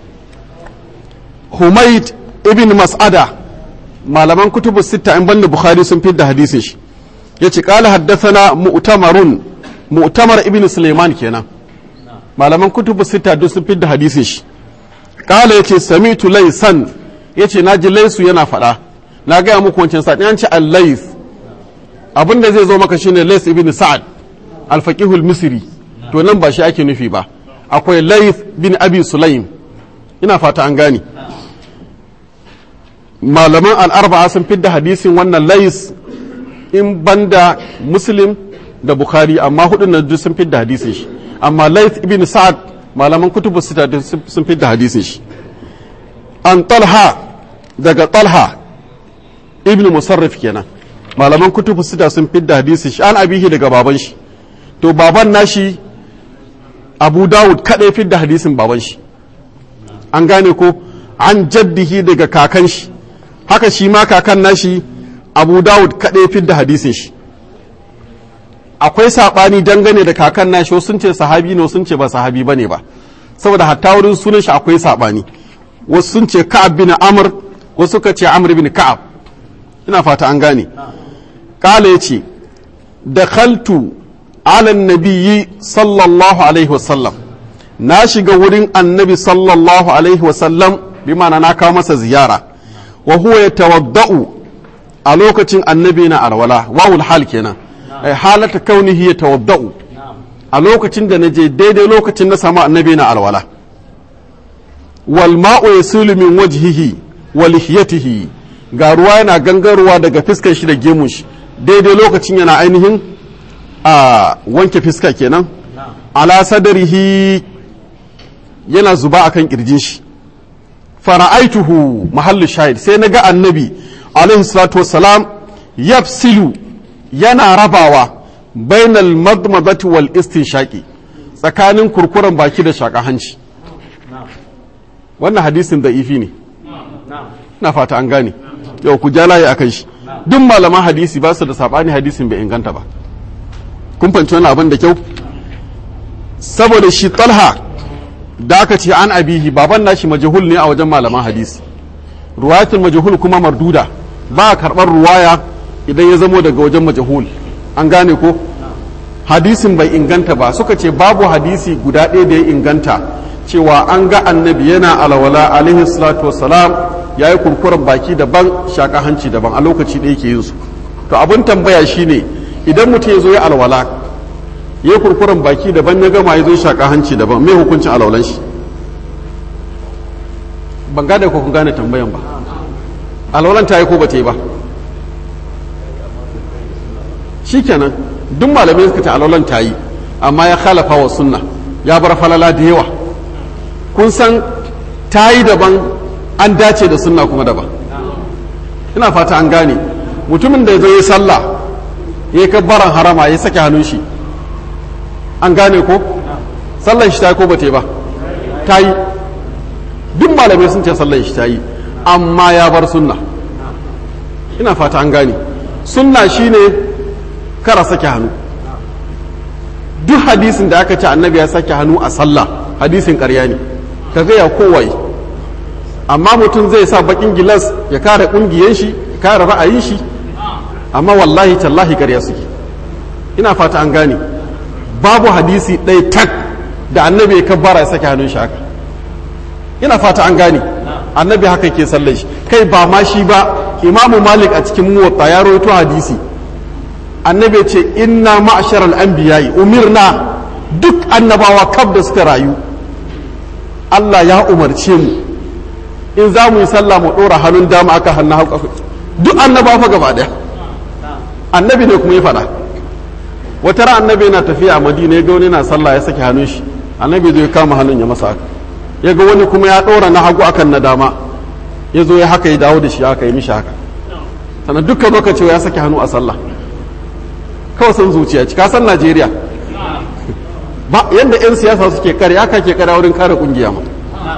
حميد ابن مسعدة malaman kutubu sita in banda bukhari sun fidda hadisin shi yace qala haddathana mu'tamarun mu'tamar ibn suleiman kenan malaman kutubu sita duk sun fidda hadisin shi qala yace samitu laysan yace naji laysu yana fada na ga muku wancan sa an ce al-lays abinda zai zo maka shine lays ibn sa'ad al-faqih al-misri to nan ba shi ake nufi ba akwai laif bin abi sulaim ina fata an gane malaman al'arba'a sun fidda hadisin wannan lais in banda muslim da bukhari amma hudun nan duk sun fidda hadisin shi amma laif ibn sa'ad malaman kutubu sita sun fidda hadisin shi an talha daga talha ibn musarrif kenan malaman kutubu sita sun fidda hadisin shi an abihi daga baban shi to baban nashi abu dawud kaɗai fidda hadisin baban shi an gane ko an jaddihi daga kakan shi haka shi ma kakan nashi abu dawud kaɗai fidda hadisin shi akwai saɓani dangane da kakan nashi wasu sun ce sahabi ne sun ce ba sahabi bane ba saboda hatta wurin sunan shi akwai saɓani wasu sun ce ka'ab bin amr wasu suka ce amr bin ka'ab ina fata an gane kala yace dakhaltu ala nabiyyi sallallahu alaihi wasallam na shiga wurin annabi sallallahu alaihi wasallam bi ma'ana na kawo masa ziyara wa huwa yatawadda'u a lokacin annabi na alwala wawul hal kenan ai halata kaunihi yatawadda'u a lokacin da naje daidai lokacin na samu annabi na alwala wal ma'u yasulu min wajhihi wa lihiyatihi ga ruwa yana gangarowa daga fiskar shi da gemun shi daidai lokacin yana ainihin a wanke fiska kenan ala sadarihi yana zuba akan kirjin shi fara'aituhu mahallu shahid sai na ga annabi alaihi salatu wassalam yafsilu yana rabawa bainal madmadati wal istinshaqi tsakanin kurkuren baki da shaka hanci wannan hadisin da ifi ne na fata an gane yau ku ja layi akan shi duk malaman hadisi ba su da sabani hadisin bai inganta ba kun fanci wani abin da kyau saboda shi talha da aka ce an abihi baban nashi majahul ne a wajen malaman hadisi ruwayatul majahul kuma marduda ba a karɓar ruwaya idan ya zamo daga wajen majahul an gane ko hadisin bai inganta ba suka ce babu hadisi guda ɗaya da ya inganta cewa an ga annabi yana alawala alaihi salatu wassalam ya yi kurkuren baki daban shaka hanci daban a lokaci da yake yin su to abin tambaya shine idan mutum ya zo ya alwala ya kurkuren baki daban ya gama ya zo shaka hanci daban mai hukuncin alwalan shi ban gane ko kun gane tambayan ba alwalan ta yi ko ba ta yi ba shikenan duk malamai suka ce alwalan ta yi amma ya khalafa wa sunna ya bar falala da yawa kun san ta yi daban an dace da sunna kuma daban ina fata an gane mutumin da ya zo ya sallah ya kabbaran harama ya sake hannun shi an gane ko sallan shi ta yi ko ba ta yi ba ta yi duk malamai sun ce sallan shi ta yi amma ya bar sunna ina fata an gane sunna shine kara sake hannu duk hadisin da aka ce annabi ya sake hannu a sallah hadisin ƙarya ne ka gaya kowai amma mutum zai sa bakin gilas ya kare ƙungiyar shi ya kare ra'ayin shi amma wallahi tallahi ƙarya suke ina fata an gane babu hadisi ɗaya tak da annabi ya kabbara ya sake hannun shi haka ina fata an gane annabi haka ke sallar shi kai ba ma shi ba imamu malik a cikin muwatta ya rawaito hadisi annabi ya ce inna ma'ashar al'anbiyayi umirna duk annabawa kaf da suka rayu Allah ya umarce mu in za mu yi sallah mu ɗora hannun dama aka hannu hauka duk annabawa fa gaba ɗaya annabi ne kuma ya faɗa wata ran annabi yana tafiya a madina ya ga wani na sallah ya sake hannun shi annabi zai kama hannun ya masa haka ya ga wani kuma ya ɗora na hagu akan na dama ya zo ya haka ya dawo da shi haka ya mishi haka sannan dukkan lokaci ya sake hannu a sallah kawai san zuciya ci kasan najeriya ba yadda 'yan siyasa suke kare haka ke kare wurin kare kungiya ma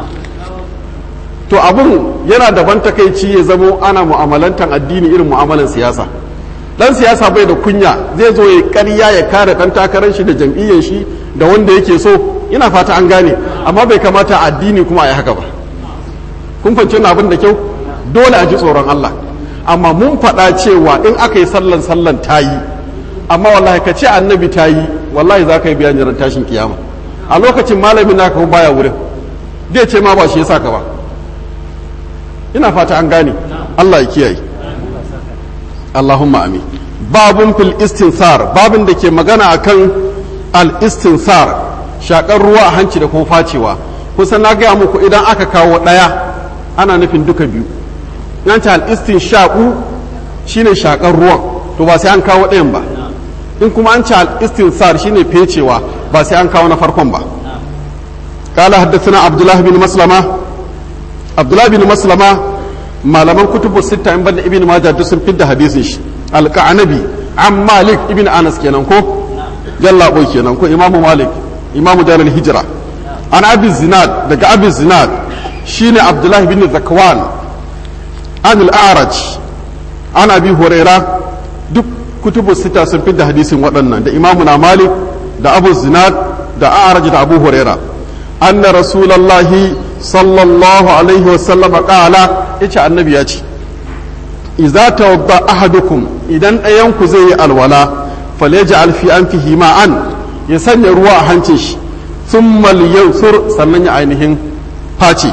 to abun yana daban takaici ya zamo ana mu'amalantar addini irin mu'amalan siyasa dan siyasa bai da kunya zai zo ya karya ya kare dan takarar shi da jam'iyyar shi da wanda yake so ina fata an gane amma bai kamata addini kuma a yi haka ba kun fahimci wannan abin da kyau dole a ji tsoron Allah amma mun faɗa cewa in aka yi sallan sallan ta yi amma wallahi ka ce annabi ta yi wallahi za ka yi biyan jiran tashin kiyama a lokacin malamin naka kuma baya wurin zai ce ma ba shi yasa ka ba ina fata an gane Allah ya kiyaye Allahumma amin babun fil istinsar babin da ke magana akan al istinsar shakar ruwa a hanci da kuma facewa kusan na gaya muku idan aka kawo ɗaya ana nufin duka biyu nan ta al istinshaqu shine shakar ruwan to ba sai an kawo ɗayan ba in kuma an ci al-istinsar shine fecewa ba sai an kawo na farkon ba قال حدثنا عبد الله بن مسلمة عبد الله بن مسلمة malaman kutubu sita in banda ibn majah duk sun fidda hadisin shi al-qanabi an malik ibn anas kenan ko yalla boy kenan ko imamu malik imamu darul hijra an abi zinad daga abi zinad shine abdullahi bin zakwan an al-a'raj an abi huraira duk kutubu sita sun fidda hadisin waɗannan da imamu na malik da abu zinad da a'raj da abu huraira anna rasulallahi sallallahu alaihi wasallam qala yace annabi ya ce idza tawadda ahadukum idan ɗayan ku zai yi alwala falyaj'al fi anfihi ma'an ya sanya ruwa a hancin shi thumma liyansur sannan ya ainihin face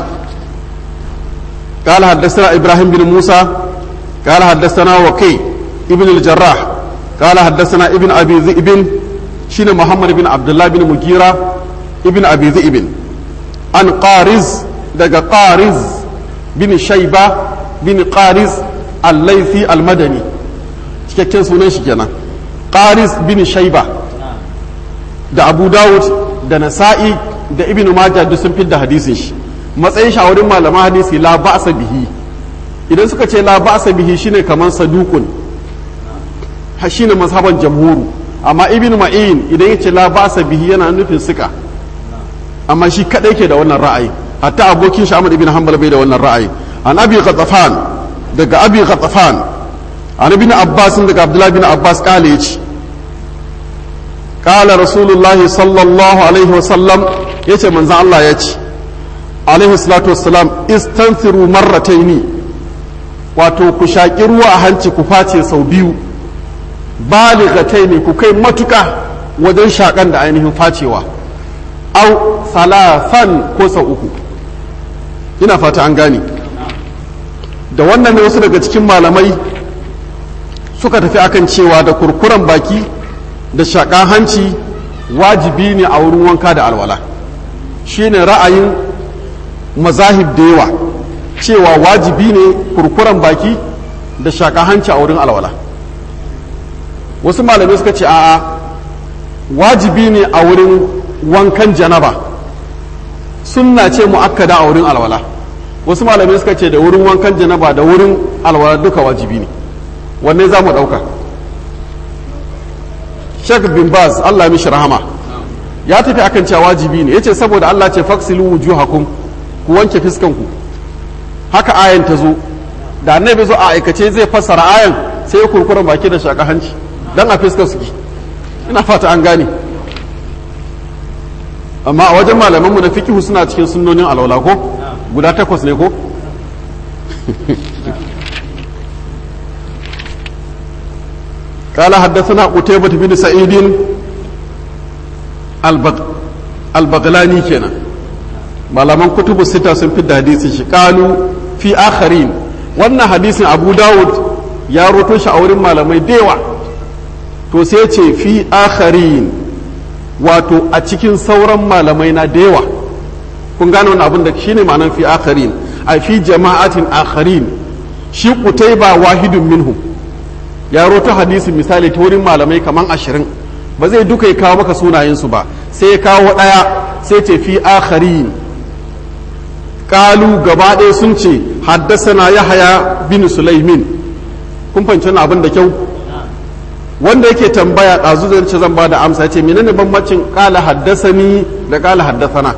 قال حدثنا ابراهيم بن موسى قال حدثنا وكي ابن الجراح قال حدثنا ابن ابي ذئب شين محمد بن عبد الله بن مغيرة ابن ابي ذئب عن قارز دقا قارز بن شيبة بن قارز al-laifi al-madani cikakken sunan shi kenan qaris bin shaiba da abu dawud da nasa'i da ibn majah duk sun fidda hadisin shi matsayin shawarin malaman hadisi la ba'sa bihi idan suka ce la ba'sa bihi shine kaman sadukun shine mazhaban jamhuru amma ibn ma'in idan ya ce la ba'sa bihi yana nufin suka amma shi kadai ke da wannan ra'ayi hatta abokin shi Ahmad ibn Hanbal bai da wannan ra'ayi an abi ghatafan daga abi ghatafan an ibn Abbas daga Abdullah ibn Abbas kale yace qala rasulullahi sallallahu alaihi wa sallam yace manzon Allah yace alaihi salatu wassalam istanfiru marrataini wato ku shaki ruwa a hanci ku face sau biyu balighataini ku kai matuka wajen shakan da ainihin facewa au salafan ko sau uku ina fata an gane da wannan ne wasu daga cikin malamai suka tafi akan cewa da kurkuren baki da shaƙan hanci wajibi ne a wurin wanka da alwala shine ra'ayin mazahib da yawa cewa wajibi ne kurkuren baki da shaƙan hanci a wurin alwala wasu malamai suka ce a'a wajibi ne a wurin wankan janaba sunna ce mu'akkada a wurin alwala wasu malamai suka ce da wurin wankan janaba da wurin alwala duka wajibi ne wanne za mu ɗauka shek bin baz allah mishi rahama ya tafi akan cewa wajibi ne ya ce saboda allah ce faksilu wujuhakum ku wanke fiskanku haka ayan ta zo da annabi zo a aikace zai fassara ayan sai ya kurkuren baki da shaka hanci dan a fiskar suke ina fata an gane amma a wajen malamanmu na fikihu suna cikin sunnonin alwala ko guda takwas ne ko قال حدثنا قتيبة بن سعيد البغ... البغلاني كنا malaman kutubu sita sun fi da hadisin shi kalu fi akharin wannan hadisin abu dawud ya roto shi a wurin malamai dewa to sai ce fi akharin wato a cikin sauran malamai na dewa kun gane wani abin da shine ma'anar fi akharin a fi jama'atin akharin shi kutai ba wahidun minhum ya roto hadisin misali ta wurin malamai kaman ashirin ba zai duka ya kawo maka sunayensu ba sai ya kawo ɗaya sai ce fi akharin kalu gaba ɗaya sun ce haddasana yahaya bin sulaimin kun fahimci wani abin da kyau wanda yake tambaya ɗazu zai ce zan ba da amsa ce menene bambancin kala haddasani da kala haddasana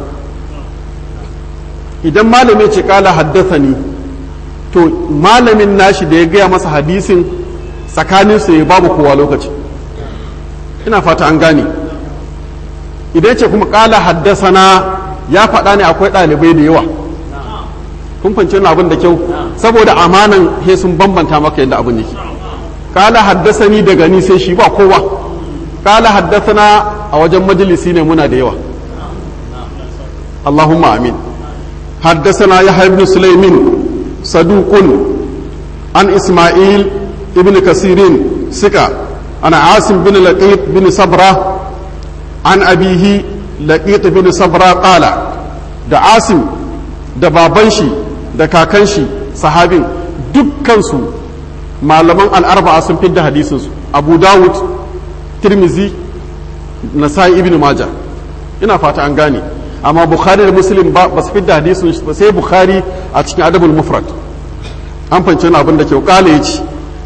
idan malami ce kala haddasani to malamin nashi da ya gaya masa hadisin tsakanin su ya babu kowa lokaci ina fata an gane idan ce kuma kala haddasana ya faɗa ne akwai ɗalibai da yawa kun fahimci wani abin da kyau saboda amanan he sun bambanta maka yadda abin yake kala haddasani daga ni sai shi ba kowa kala haddasana a wajen majalisi ne muna da yawa Allahumma amin haddasana ya ibn sulaimin saduqun an isma'il ibn kasirin sika ana asim bin laqit bin sabra an abihi laqit bin sabra qala da asim da baban shi da kakan shi sahabin dukkansu malaman al'arba'a sun fidda hadisinsu abu dawud tirmizi nasai ibn maja ina fata an gane amma bukhari da muslim ba su fidda hadisin ba sai bukhari a cikin adabul mufrad an fahimci wani abin da kyau kala ya ce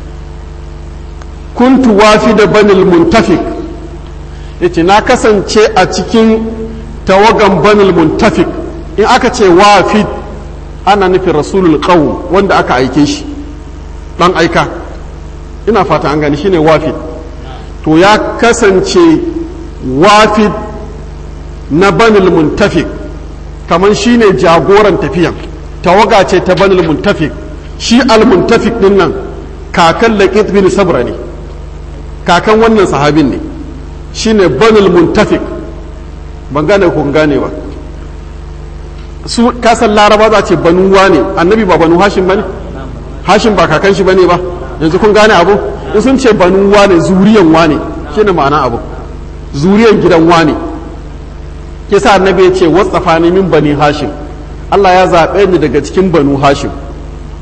kuntu wafi da banil muntafik ya ce na kasance a cikin tawagan banil muntafik in aka ce wafid ana nufin rasulul qawm wanda aka aike shi dan aika ina fata an gani shine wafid to ya kasance wafid na banil muntafik kamar shine jagoran tafiyan tawaga ce ta banil muntafik shi al muntafik din nan kakan laqit bin sabra ne kakan wannan sahabin ne shine banil muntafik ban gane kun gane ba su kasan laraba za ce banu ne annabi ba banu hashim bane hashim ba kakan shi bane ba yanzu kun gane abu in sun ce banu wane zuriyan wane shine ma'ana abu zuriyan gidan wane ke sa annabi ya ce wasafa ni min bani hashim Allah ya zaɓe ni daga cikin banu hashim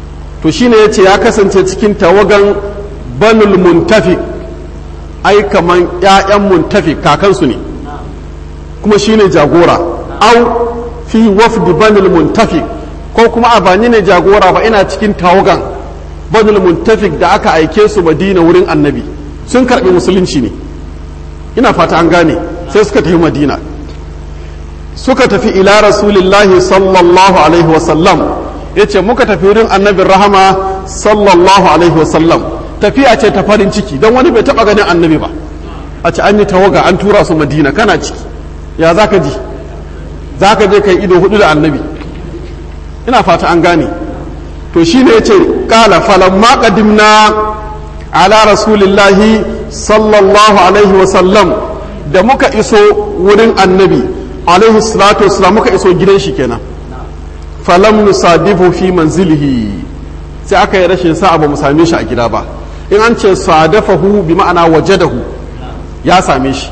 to shine yace ya kasance cikin tawagan banul muntafik ai kaman ƴaƴan muntafik kakansu ne kuma shine jagora au fi wafdi banul muntafik ko kuma a bani ne jagora ba ina cikin tawagan banul muntafik da aka aike su madina wurin annabi sun karbi musulunci ne ina fata an gane sai suka tafi madina suka tafi ila rasulillahi sallallahu alaihi wasallam ya ce muka tafi wurin annabin rahama sallallahu alaihi wasallam tafiya ce ta farin ciki don wani bai taba ganin annabi ba a ce an yi tawaga an tura su madina kana ciki ya za ka ji za ka je kai ido hudu da annabi ina fata an gane to shi ne ya ce kala falamma qadimna ala rasulillahi sallallahu alaihi wasallam da muka iso wurin annabi alaihi salatu wasallam muka iso gidan shi kenan falam nusadifu fi manzilihi sai aka yi rashin sa'a ba mu same shi a gida ba in an ce sadafahu bi ma'ana wajadahu ya same shi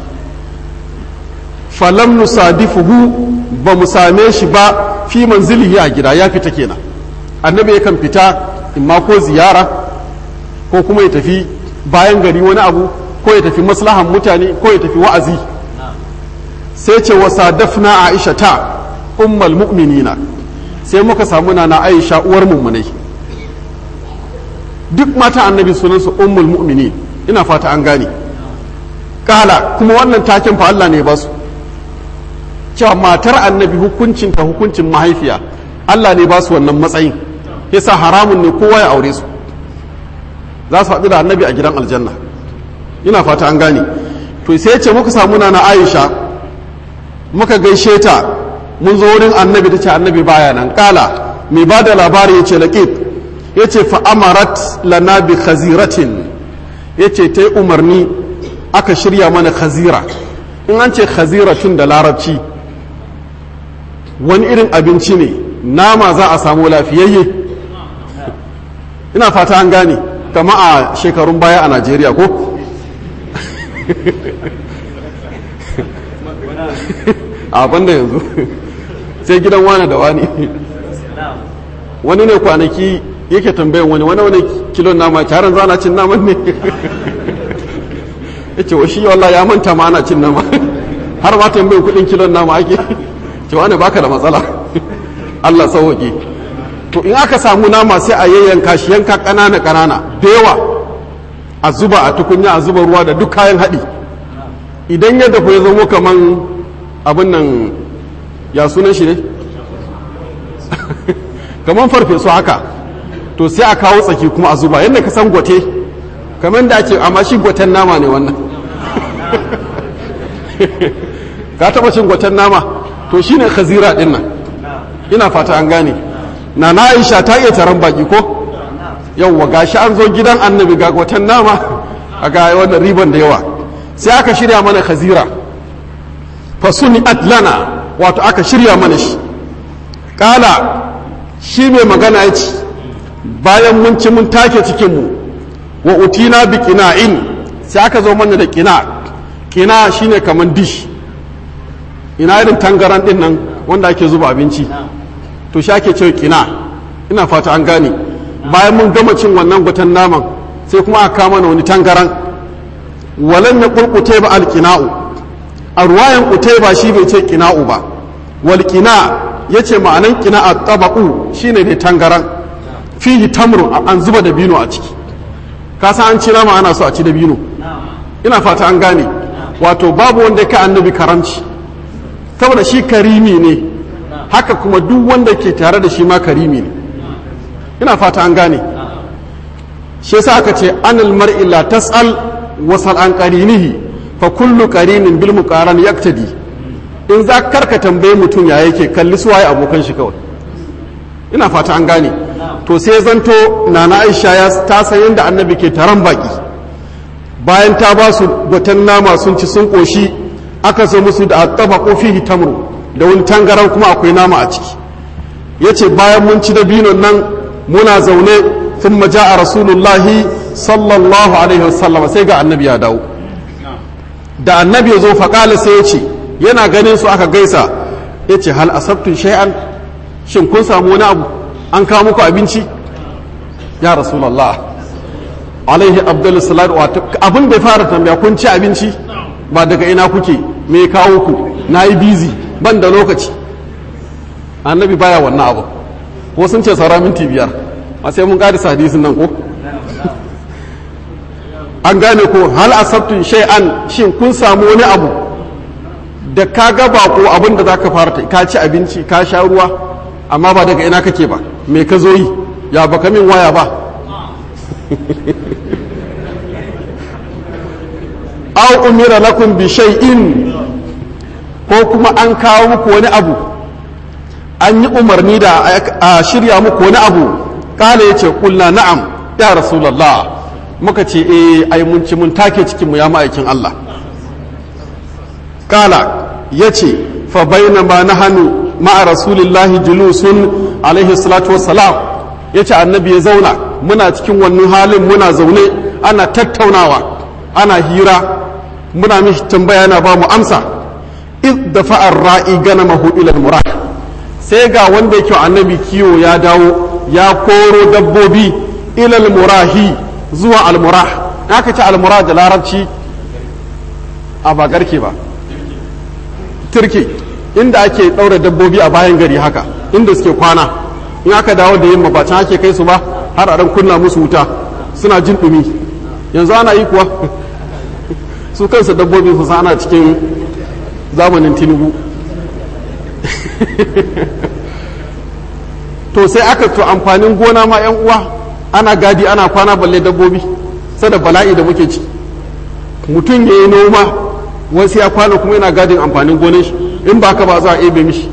falam nusadifuhu ba mu same shi ba fi manzilihi a gida ya fita kenan annabi yakan fita in ma ko ziyara ko kuma ya tafi bayan gari wani abu ko ya tafi maslahan mutane ko ya tafi wa'azi sai ce wa sadafna aisha ta ummal mu'minina sai muka samu na aisha uwar mummunai duk mata annabi sunansu ummul mu'minin ina fata an gane kala kuma wannan taken fa Allah ne ba su cewa matar annabi hukuncin ta hukuncin mahaifiya Allah ne ba su wannan matsayin yasa haramun ne kowa ya aure su za su haɗu da annabi a gidan aljanna ina fata an gane to sai ce muka samu na aisha muka gaishe ta mun zo wurin annabi ta ce annabi baya nan kala mai ba da labari ya ce laƙit ya ce fa'amarat lana bi khaziratin ya ce ta yi umarni aka shirya mana khazira in an ce khaziratin da larabci wani irin abinci ne nama za a samu lafiyayye ina fata an gane kama a shekarun baya a najeriya ko a banda yanzu sai gidan wane da wani wani ne kwanaki yake tambayan wani wani wani kilon nama taron zana cin naman ne ya ce wa shi wallah ya manta ma ana cin nama har ma tambayin kudin kilon nama ake ce wani baka da matsala Allah sauwaƙe to in aka samu nama sai a yayyanka shi yanka ƙanana ƙanana da yawa a zuba a tukunya a zuba ruwa da duk kayan haɗi idan ya dafa ya zamo kaman abin nan ya sunan shi ne kaman farfesu haka to sai a kawo tsaki kuma a zuba yadda ka san gwate kamar da ake amma shi gwaten nama ne wannan ka taɓa cin gwaten nama to shine khazira ɗin nan ina fata an gane na na aisha ta iya taron baki ko yauwa gashi an zo gidan annabi ga watan nama a ga wannan riban da yawa sai aka shirya mana khazira fasuni atlana wato aka shirya mana shi kala shi mai magana ya ce bayan mun ci mun take cikinmu wa utina bi qina'in sai aka zo mana da qina qina shine kaman dish ina irin tangaran din nan wanda ake zuba abinci to shi ake cewa kina ina fata an gane bayan mun gama cin wannan gwatan naman sai kuma aka kama na wani tangaran walan ya kulkute ba alkina'u a ruwayan kutai ba shi bai ce kina'u ba wal kina yace ma'anan kina a tabaqu shine ne tangaran fihi tamru an zuba da bino a ciki ka san an ci nama ana so a ci da bino ina fata an gane wato babu wanda ka annabi karamci saboda shi karimi ne haka kuma duk wanda ke tare da shi ma karimi ne ina fata an gane shi yasa aka ce anil mar'i la tas'al wasal an qarinihi fa kullu qarinin bil muqaran yaktadi in za karka tambaye mutum ya yake kalli su waye abokan shi kawai ina fata an gane to sai zanto nana Aisha ya ta san yanda annabi ke taron baki bayan ta ba su gwatan nama sun ci sun koshi aka zo musu da tabaqu fihi tamru da wani tangaran kuma akwai nama a ciki ya ce bayan mun ci dabinon nan muna zaune sun maja a rasulullahi sallallahu alaihi wasallam sai ga annabi ya dawo da annabi ya zo faƙala sai ya ce yana ganin su aka gaisa ya ce hal asabtun shay'an shin kun samu wani abu an kawo muku abinci ya rasulallah alaihi abdul salatu wa abin da ya fara tambaya kun ci abinci ba daga ina kuke me kawo ku na yi bizi ban da lokaci annabi baya wannan abu ko sun ce saura minti biyar a sai mun ƙarisa hadisin nan ko an gane ko hal asabtun shay'an shin kun samu wani abu da ka ga ko abin da zaka fara ka ci abinci ka sha ruwa amma ba daga ina kake ba me ka zo yi ya baka min waya ba aw umira lakum bi shay'in ko kuma an kawo muku wani abu an yi umarni da a shirya muku wani abu kala yace kulna na'am ya rasulullah muka ce eh ai mun ci mun take cikin mu ya ma'aikin Allah kala yace fa bainama nahanu ma'a rasulillahi julusun alaihi salatu wassalam yace annabi ya zauna muna cikin wannan halin muna zaune ana tattaunawa ana hira muna mishi tambaya na ba mu amsa id da fa'ar ra'i gana mahu ilal murad sai ga wanda yake annabi kiwo ya dawo ya koro dabbobi ilal murahi zuwa almurah aka ce almurah da larabci a ba garke ba turke inda ake ɗaura dabbobi a bayan gari haka inda suke kwana in aka dawo da yamma ba can ake kai su ba har a kunna musu wuta suna jin ɗumi yanzu ana yi kuwa su kansu dabbobi su ana cikin zamanin tinubu to sai aka to amfanin gona ma yan uwa ana gadi ana kwana balle dabbobi sada bala'i da muke ci mutum ya yi noma wasu ya kwana kuma yana gadin amfanin gonan shi in ba ka ba za a ebe mishi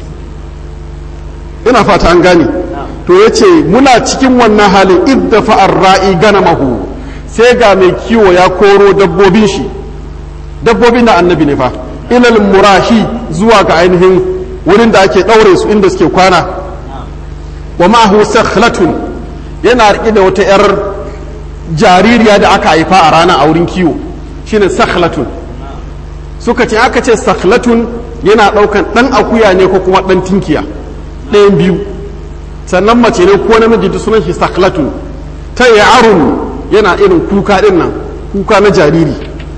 ina fata an gane to ya ce muna cikin wannan halin idda fa'ar ra'i gana mahu sai ga mai kiwo ya koro dabbobin shi dabbobin da annabi ne fa ilal murahi zuwa ga ainihin wurin da ake ɗaure su inda suke kwana wa ma'ahu sakhlatun yana riƙe da wata 'yar jaririya da aka haifa a rana a wurin kiwo shine sakhlatun suka ce aka ce sakhlatun yana ɗaukan ɗan akuya ne ko kuma ɗan tinkiya ɗayan biyu sannan mace ne ko namiji duk sunan shi sakhlatun ta ya'arun yana irin kuka ɗin nan kuka na jariri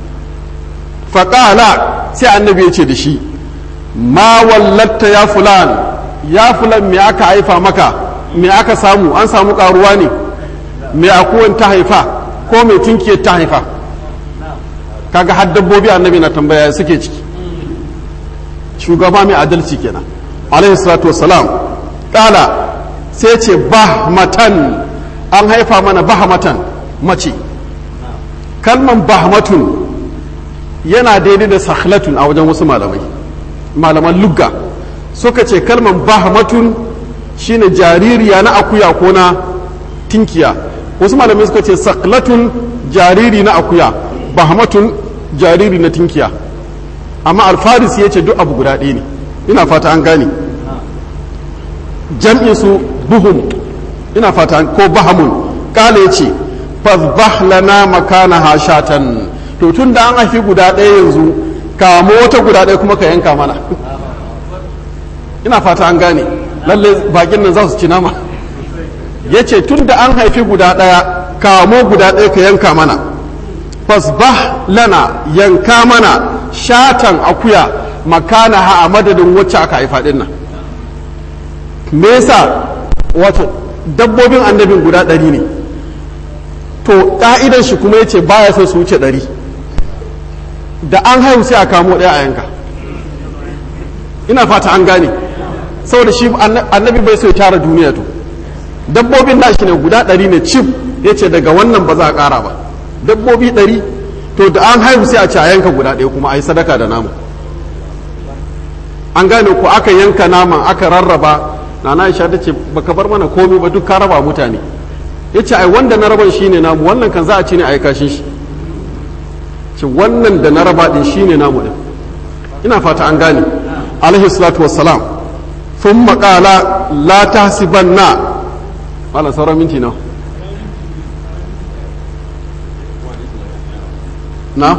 faƙala sai annabi ya ce da shi ma wallatta ya fulan ya fulan me aka haifa maka me aka samu an samu ƙaruwa ne me akuwan ta haifa ko mai tinkiyar ta haifa kaga har dabbobi annabi na tambaya suke ciki shugaba mai adalci kenan alaihi salatu wassalam ƙala sai ce bahmatan an haifa mana bahmatan mace kalman bahmatun yana daidai da sakhlatun a wajen wasu malamai malaman lugga suka ce kalman bahmatun shine jaririya na akuya ko na tinkiya wasu malamai suka ce sakhlatun jariri na akuya bahmatun jariri na tinkiya amma alfarisi ya ce duk abu guda ɗaya ne ina fata an gane jam'in su buhum ina fata ko bahamun kala ya ce fazbah lana makana hashatan to tun da an haifi guda ɗaya yanzu kamo wata guda ɗaya kuma ka yanka mana ina fata an gane lalle bakin nan za su ci nama ya ce tun da an haifi guda ɗaya kamo guda ɗaya ka yanka mana fasbah lana yanka mana shatan akuya makana ha a madadin wacce aka haifa ɗin nan me yasa wato dabbobin annabin guda ɗari ne to ƙa'idan shi kuma ya ce baya son su wuce ɗari da an haihu sai a kamo ɗaya a yanka ina fata an gane saboda shi annabi bai so ya tara duniya to dabbobin nashi ne guda ɗari ne cif ya ce daga wannan ba za a ƙara ba dabbobi ɗari to da an haihu sai a ce a yanka guda ɗaya kuma a yi sadaka da nama an gane ko aka yanka naman aka rarraba nana aisha ta ce baka bar mana komai ba duk ka raba mutane ya ce ai wanda na raban shine namu wannan kan za a ci ne a yi kashin shi ce wannan da na raba din shine namu din ina fata an gane alaihi salatu wassalam sun maƙala la tahsibanna malam sauran minti nawa na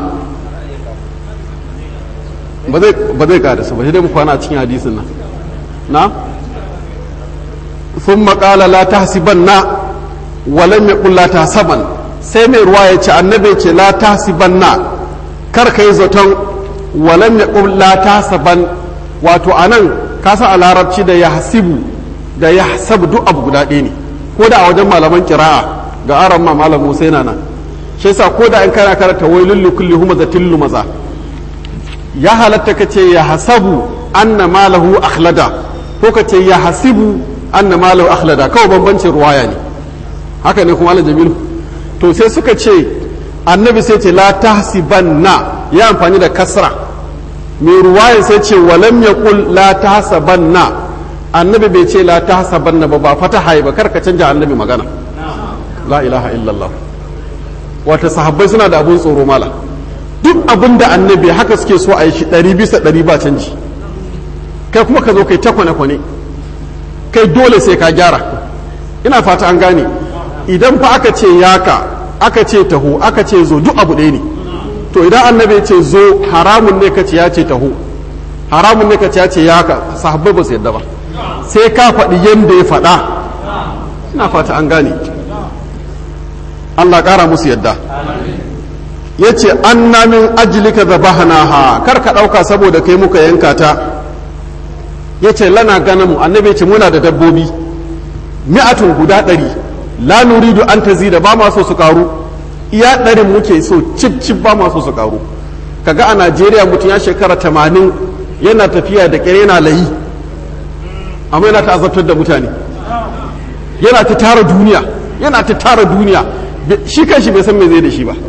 ba zai kada su ba dai mu kwana a cikin hadisin nan na sun maƙala la tahsibanna walam yaqul la tahsaban sai mai ruwa ya ce annabi ce la tahsibanna kar kai zaton walam yaqul la tahsaban wato anan ka san a larabci da yahsibu da yahsab duk abu guda ɗaya ne ko da a wajen malaman kira'a ga aran ma malam Musa yana nan shi yasa ko da in kana karanta wailul likulli humazatin lumaza ya halatta ka ce ya hasabu anna malahu akhlada ko ka ce ya hasibu anna malahu akhlada kawai bambancin ruwaya ne haka ne kuma Allah jamilu to sai suka ce annabi sai ce la tahsibanna ya amfani da kasra mai ruwaya sai ce walam yaqul la tahsabanna annabi bai ce la tahsabanna ba ba fataha ba kar ka canja annabi magana la ilaha illallah wata sahabbai suna da abun tsoro mala duk abin da annabi haka suke so a yi shi ɗari bisa ɗari ba canji kai kuma ka zo kai ta kwane-kwane kai dole sai ka gyara ina fata an gane idan fa aka ce yaka aka ce taho aka ce zo duk abu ɗaya ne to idan annabi ce zo haramun ne ka ce ya ce taho haramun ne ka ce ya ce yaka sahabbai ba su yadda ba sai ka faɗi yadda ya faɗa ina fata an gane Allah ƙara musu yadda ya ce an namin ajilika da bahanaha kar ka ɗauka saboda kai muka yanka ta ya ce lana gana mu annabi ce muna da dabbobi mi'atun guda ɗari la nuridu an ta da ba ma so su karu iya ɗarin muke so cip cip ba ma so su karu kaga a najeriya mutum ya shekara tamanin yana tafiya da ƙyar yana layi amma yana ta azabtar da mutane yana ta tara duniya yana ta tara duniya shi kan shi bai san me zai da shi ba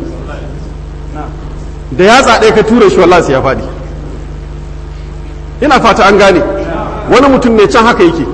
da yatsa ɗaya ka tura shi wallahi ya faɗi ina fata an gane wani mutum ne can haka yake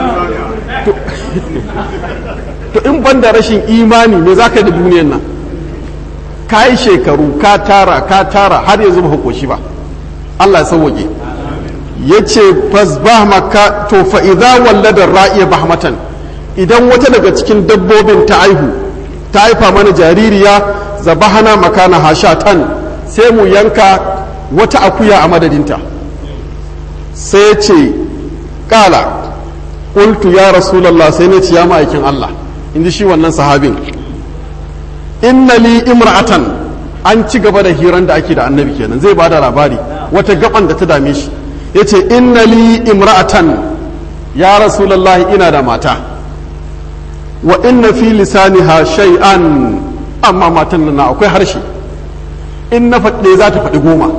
to in ban da rashin imani me zaka da duniyan nan ka yi shekaru ka tara ka tara har yanzu ba koshi ba Allah ya sauwaje ya ce fasbah maka to fa idza wallada ra'iya bahmatan idan wata daga cikin dabbobin ta aihu ta haifa mana jaririya zabahana makana hashatan sai mu yanka wata akuya a madadinta sai ce kala qultu ya rasulallah sai na ce ya ma'aikin Allah inji shi wannan sahabin inna li imra'atan an ci gaba da hiran da ake da annabi kenan zai bada labari wata gaban da ta dame shi yace inna li imra'atan ya rasulallah ina da mata wa inna fi lisaniha shay'an amma matan nan akwai harshe in na faɗe za ta faɗi goma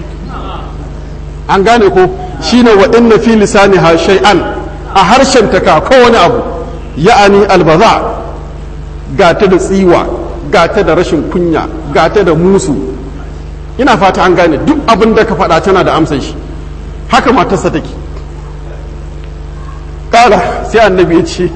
an gane ko shine wa inna fi lisaniha shay'an a harshen ta ka kowane abu ya'ani albaza ga ta da tsiwa ga ta da rashin kunya ga ta da musu ina fata an gane duk abin da ka faɗa tana da amsan shi haka matarsa take ƙara sai annabi ya ce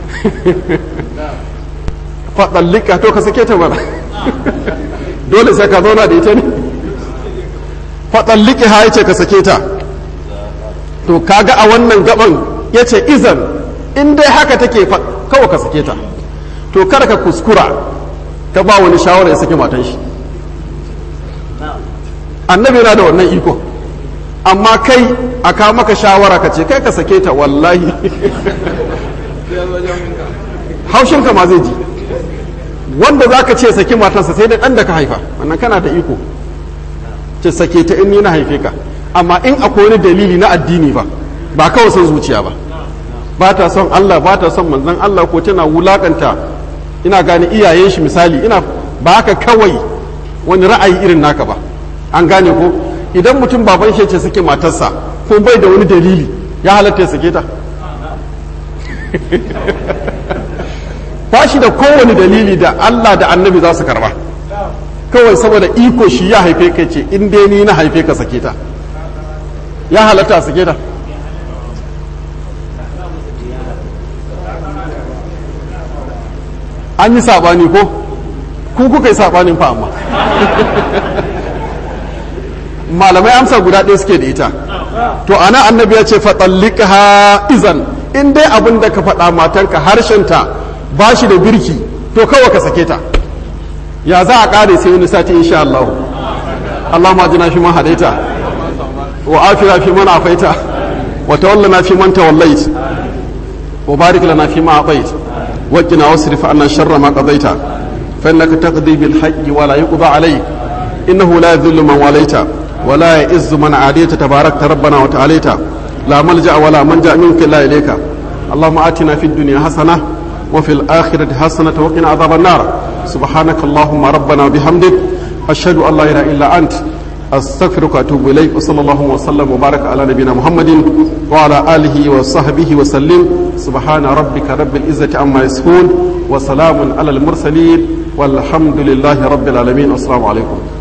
faɗallika to ka sake ta bara dole sai ka zauna da ita ne faɗalliki ha ya ce ka sake ta to kaga a wannan gaban ya ce izan in dai haka take kawai ka sake ta to kada ka kuskura ka ba wani shawara ya sake matan shi annabi yana da wannan iko amma kai a kawo maka shawara ka ce kai ka sake ta wallahi haushinka ma zai ji wanda za ka ce saki matansa sai da ɗan da ka haifa wannan kana da iko ce sake ta in ni na haife ka amma in akwai wani dalili na addini ba ba kawai son zuciya ba ba ta son Allah ba ta son manzon Allah ko tana wulakanta ina gane iyayen shi misali ina ba haka kawai wani ra'ayi irin naka ba an gane ko idan mutum baban shi ce suke matarsa ko bai da wani dalili ya halatta ya sake ta ba shi da kowane dalili da Allah da annabi za su karba kawai saboda iko shi ya haife ka ce in dai ni na haife ka sake ta ya halatta a sake ta an yi saɓani ko ku kuka yi saɓanin fa amma malamai amsa guda ɗaya suke da ita to ana annabi ya ce faɗallika izan in dai abin da ka faɗa matanka harshenta ba shi da birki to kawai ka sake ta ya za a ƙare sai wani sati insha Allah Allah ma jina fi man hadaita wa afira fi man afaita wa tawallana fi man tawallait wa barik lana fi ma atait وقنا واصرف عنا شر ما قضيت فإنك تقضي بالحق ولا يقضى عليك إنه لا يذل من واليت ولا يئز من عاديت تباركت ربنا وتعاليت لا ملجأ ولا منجأ منك إلا إليك اللهم آتنا في الدنيا حسنة وفي الآخرة حسنة وقنا عذاب النار سبحانك اللهم ربنا وبحمدك أشهد أن لا إله إلا أنت أستغفرك وأتوب إليك وصلى الله وسلم وبارك على نبينا محمد وعلى آله وصحبه وسلم سبحان ربك رب العزة عما يصفون وسلام على المرسلين والحمد لله رب العالمين والسلام عليكم